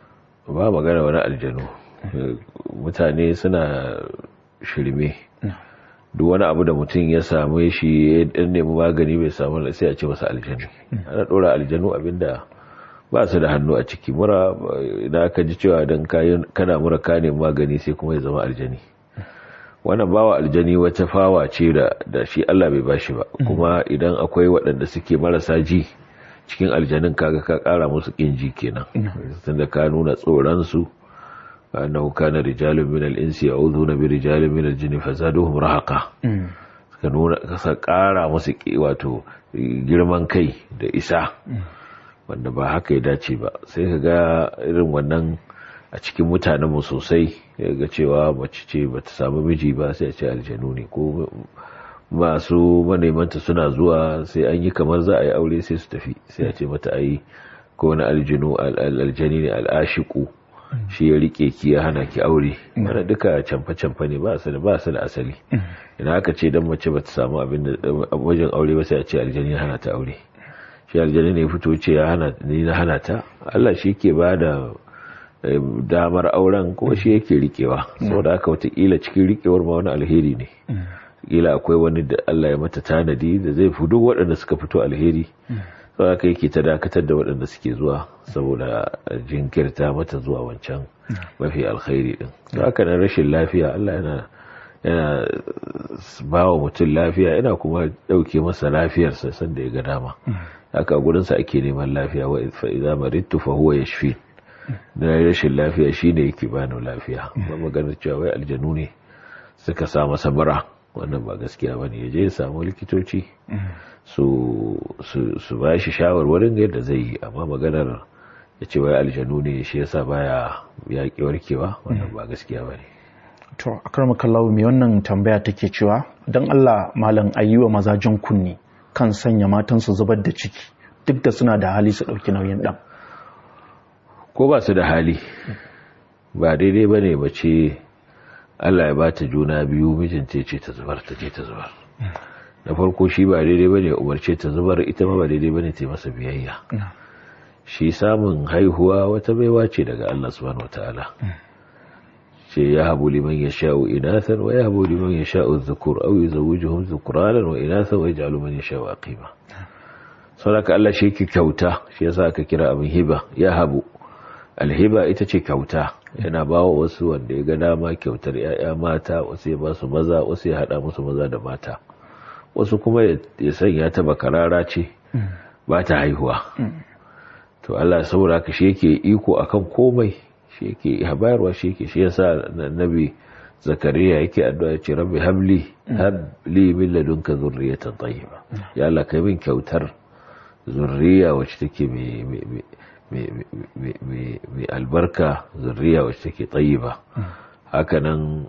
Speaker 2: ba magana wani aljanu mutane suna shirme duk wani abu da mutum ya samu shi ya dan nemi magani bai samu sai a ce masa aljanu ana dora aljanu abinda ba su da hannu a ciki mura idan aka ji cewa dan kana mura ka nemi magani sai kuma ya zama aljani wannan bawa aljani wata fawa ce da shi Allah bai bashi ba kuma idan akwai waɗanda suke marasa ji cikin aljanin kaga ka ƙara musu ƙin ji kenan tunda ka nuna tsoron su annahu kana rijalun min al-insi ya'udhuna bi rijalin min al-jinni fazaduhum rahaqa ka nuna ka ƙara musu wato girman kai da isa wanda ba haka ya dace ba sai ka ga irin wannan a cikin mutanenmu sosai ga cewa mace ce ba ta samu miji ba sai a ce aljanu ne ko masu manemanta suna zuwa sai an yi kamar za a yi aure sai su tafi sai a ce mata ayi ko wani aljanu aljani ne al'ashiku shi ya rike ki ya hana ki aure wanda duka camfa-camfa ne ba su da ba su da asali idan aka ce dan mace ba ta samu abin da wajen aure ba sai a ce aljani ya hana ta aure shi aljani ne fito ce ya hana ni na hana ta Allah shi ke ba da damar auren kuma shi yake rikewa saboda haka watakila cikin rikewar ma wani alheri ne kila akwai wani da Allah ya mata tanadi da zai fi duk waɗanda suka fito alheri saboda haka yake ta dakatar da waɗanda suke zuwa saboda jinkirta mata zuwa wancan mafi alkhairi din to haka nan rashin lafiya Allah yana yana ba wa mutum lafiya yana kuma ɗauke masa lafiyarsa sanda ya ga dama haka gurinsa ake neman lafiya wa fa idza maridtu fa huwa yashfi na rashin lafiya shine yake bani lafiya ba maganar cewa wai aljanu ne suka sa masa mura wannan ba gaskiya bane ya je ya samu likitoci su su ba shi shawarwarin yadda zai yi amma maganar ya ce wai aljanu ne shi yasa baya yaƙi warkewa wannan ba gaskiya bane
Speaker 1: to akar kallawo mai wannan tambaya take cewa don Allah malam ayyuwa mazajen kunni kan sanya matansu zubar da ciki duk da suna da hali su ɗauki nauyin ɗan
Speaker 2: ko ba su da hali ba daidai ba ne bace Allah ya bata juna biyu mijinta ce ta zubar ta je ta zubar na farko shi ba daidai ba ne umarce ta zubar ita ma ba daidai ba ne ta masa biyayya shi samun haihuwa wata baiwa ce daga Allah subhanahu wataala ce ya habu liman ya sha'u inathan wa ya habu liman ya sha'u zukur au yuzawwijuhum zukranan wa inathan wa yaj'alu man yasha'u aqima saboda Allah shi yake kyauta shi yasa aka kira abin hiba ya habu alhiba ita ce kyauta yana ba wa wasu wanda ya ga dama kyautar ‘ya'ya mata wasu ya ba su maza wasu ya haɗa musu maza da mata wasu kuma ya sanya ta bakarara ce ba ta haihuwa to to Allah saboda haka shi yake iko akan komai shi yake bayarwa shi yake shi yasa nabi zakariya yake addu'a ce rabbi habli habli min ladunka zurriyatan tayyiba ya Allah kai min kyautar zurriya wacce take mai mai albarka zurriya wacce take tayyiba hakanan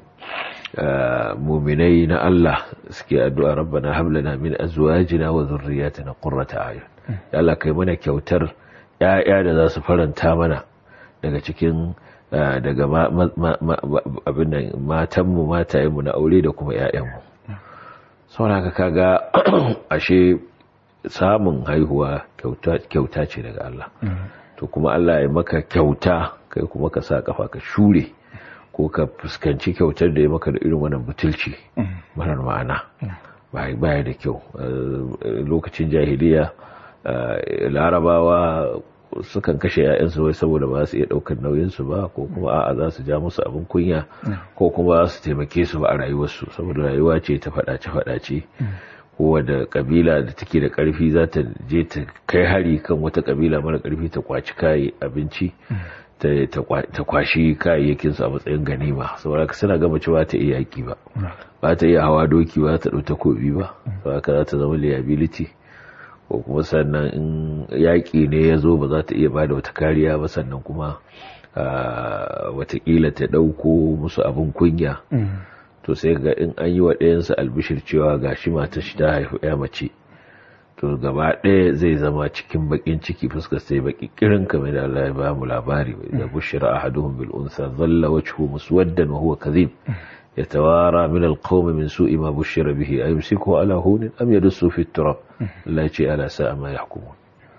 Speaker 2: muminai na Allah suke addu'a rabbana hab lana min azwajina wa dhurriyyatina qurrata a'yun ya Allah kai mana kyautar ƴaƴa da za su faranta mana daga cikin daga abin nan matanmu matayenmu na aure da kuma ƴaƴanmu saboda haka kaga ashe samun haihuwa kyauta ce daga Allah to kuma Allah ya maka kyauta kai kuma ka sa kafa ka shure ko ka fuskanci kyautar da ya maka da irin wannan butulci marar ma'ana baya da kyau lokacin jahiliya larabawa sukan kashe 'ya'yansu wai saboda ba su iya ɗaukar nauyinsu ba ko kuma a'a za su ja musu abin kunya ko kuma za su taimake su ba a rayuwarsu saboda rayuwa ce ta faɗace-faɗace kowane kabila da take da karfi za ta je ta kai hari kan wata kabila mara karfi ta kwaci kayi abinci ta kwashi kayayyakin su a matsayin ganima saboda ka suna gama cewa ta iya yaki ba ba ta iya hawa doki ba ta ɗau takobi ba saboda ka za ta zama liability ko kuma sannan in yaƙi ne ya zo ba za ta iya ba da wata kariya ba sannan kuma watakila ta ɗauko musu abin kunya to sai ga in an yi wa ɗayansa albishir cewa ga shi matar shi ta haifu ya mace to gaba ɗaya zai zama cikin bakin ciki fuskar sai baki kirin kamar da Allah ya ba mu labari da bushira ahaduhum bil unsa dhalla wajhu muswaddan wa huwa kadhib yatawara min al qawm min su'i ma bushira bihi ayumsiku ala hunin am yadussu fi turab Allah ya ce ala sa'a ma yahkumun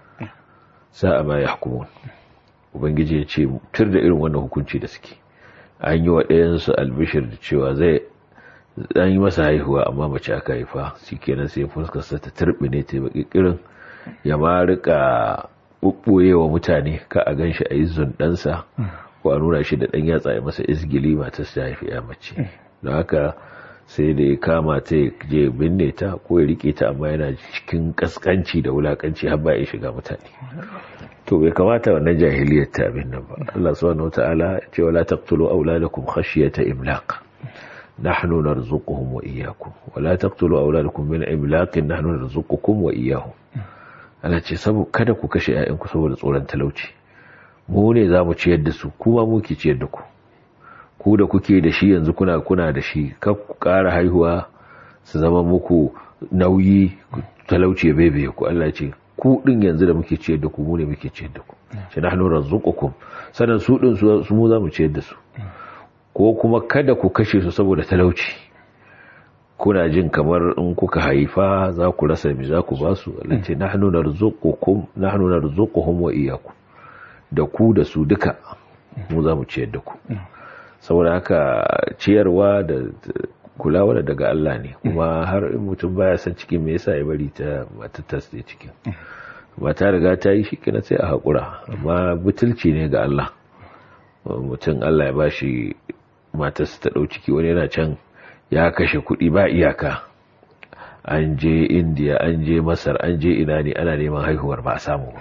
Speaker 2: sa'a ma yahkumun ubangiji ya ce tur da irin wannan hukunci da suke an yi wa ɗayansu albishir da cewa zai an yi masa haihuwa amma mace aka haifa shi kenan sai fuskarsa ta turbine ta baki kirin ya ma rika bubboye wa mutane ka a gan shi a yi zundansa ko a nuna shi da ɗan yatsa ya masa izgili matar ta haifi ya mace don haka sai da ya kama ta ya je binne ta ko ya rike ta amma yana cikin kaskanci da wulakanci har ba ya shiga mutane to bai kamata wannan jahiliyar ta abin nan ba Allah subhanahu wataala ya ce wala taqtulu auladakum khashyata imlaq nahnu narzuquhum wa iyyakum wala taqtulu auladakum min imlaq nahnu narzuqukum wa iyyahum Allah ce saboda kada ku kashe ƴaƴanku saboda tsoron talauci mu ne zamu ciyar da su kuma mu ke ciyar da ku ku da kuke da shi yanzu kuna kuna da shi kar ku ƙara haihuwa su zama muku nauyi talauci ya bebe ku Allah ce ku din yanzu da muke ciyar da ku mu ne muke ciyar da ku shi nahnu razzuqukum sanan su din su mu zamu ciyar da su ko kuma kada ku kashe su saboda talauci kuna jin kamar in kuka haifa za ku rasa mi za ku ba su Allah ce nahnu narzuqukum nahnu narzuquhum wa iyyakum da ku da su duka mu zamu ciyar da ku saboda haka ciyarwa da kulawa daga Allah ne kuma har in mutum baya san cikin me yasa ya bari ta matattas da cikin ba ta riga ta yi shi kina sai a haƙura amma butulci ne ga Allah mutum Allah ya bashi matarsa ta ɗau ciki wani yana can ya kashe kuɗi ba iyaka an je indiya an je masar an je ina ne ana neman haihuwar ba a samu ba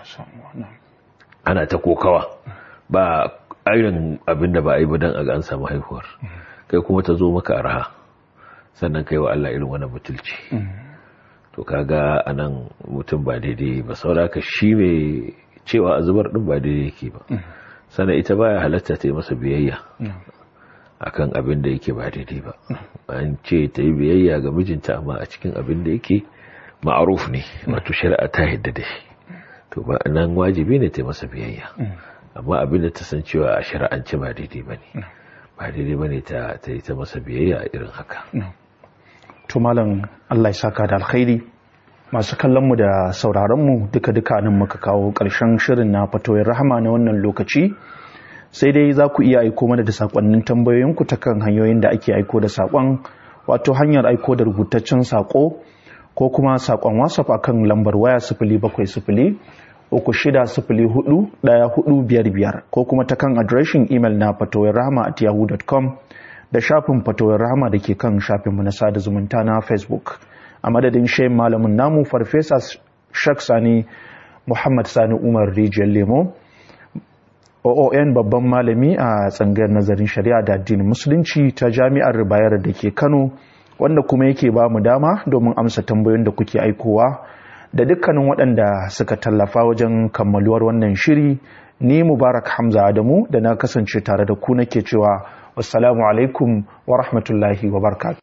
Speaker 2: ana ta kokawa ba irin abin da ba a yi ba don a ga an samu haihuwar kai kuma ta zo maka arha sannan kai wa Allah irin wani butulci to kaga anan mutum ba daidai ba sauraka shi mai cewa a zubar din ba daidai yake ba sannan ita baya halatta ta yi masa biyayya akan abin da yake ba daidai ba an ce ta yi biyayya ga mijinta amma a cikin abin da yake ma'aruf ne wato shari'a ta yadda da shi to ba nan wajibi ne ta yi masa biyayya amma abin da ta san cewa a shari'ance ba daidai ba ne ba daidai ba ne ta yi ta masa biyayya a irin haka
Speaker 1: to malam Allah ya saka da alkhairi masu kallon mu da sauraron mu duka duka nan muka kawo ƙarshen shirin na fatoyin rahama na wannan lokaci sai dai za ku iya aiko mana da sakonnin tambayoyinku ta kan hanyoyin da ake aiko da sakon wato hanyar aiko da rubutaccen sako ko kuma sakon whatsapp akan lambar waya sifili bakwai sifili uku shida sifili hudu daya hudu biyar biyar ko kuma ta kan adireshin imel na fatoyin rahama at yahoo.com da shafin fatoyin rahama da ke kan shafinmu na sada zumunta na facebook a madadin shayin malamin namu farfesa shak sani muhammad sani umar rijiyar lemo oon babban malami a tsangayar nazarin shari'a da addinin musulunci ta jami'ar bayar da ke kano wanda kuma yake ba mu dama domin amsa tambayoyin da kuke aikowa da dukkanin waɗanda suka tallafa wajen kammaluwar wannan shiri ni mubarak hamza adamu da na kasance tare da ku nake cewa wassalamu alaikum wa rahmatullahi wa barakatuh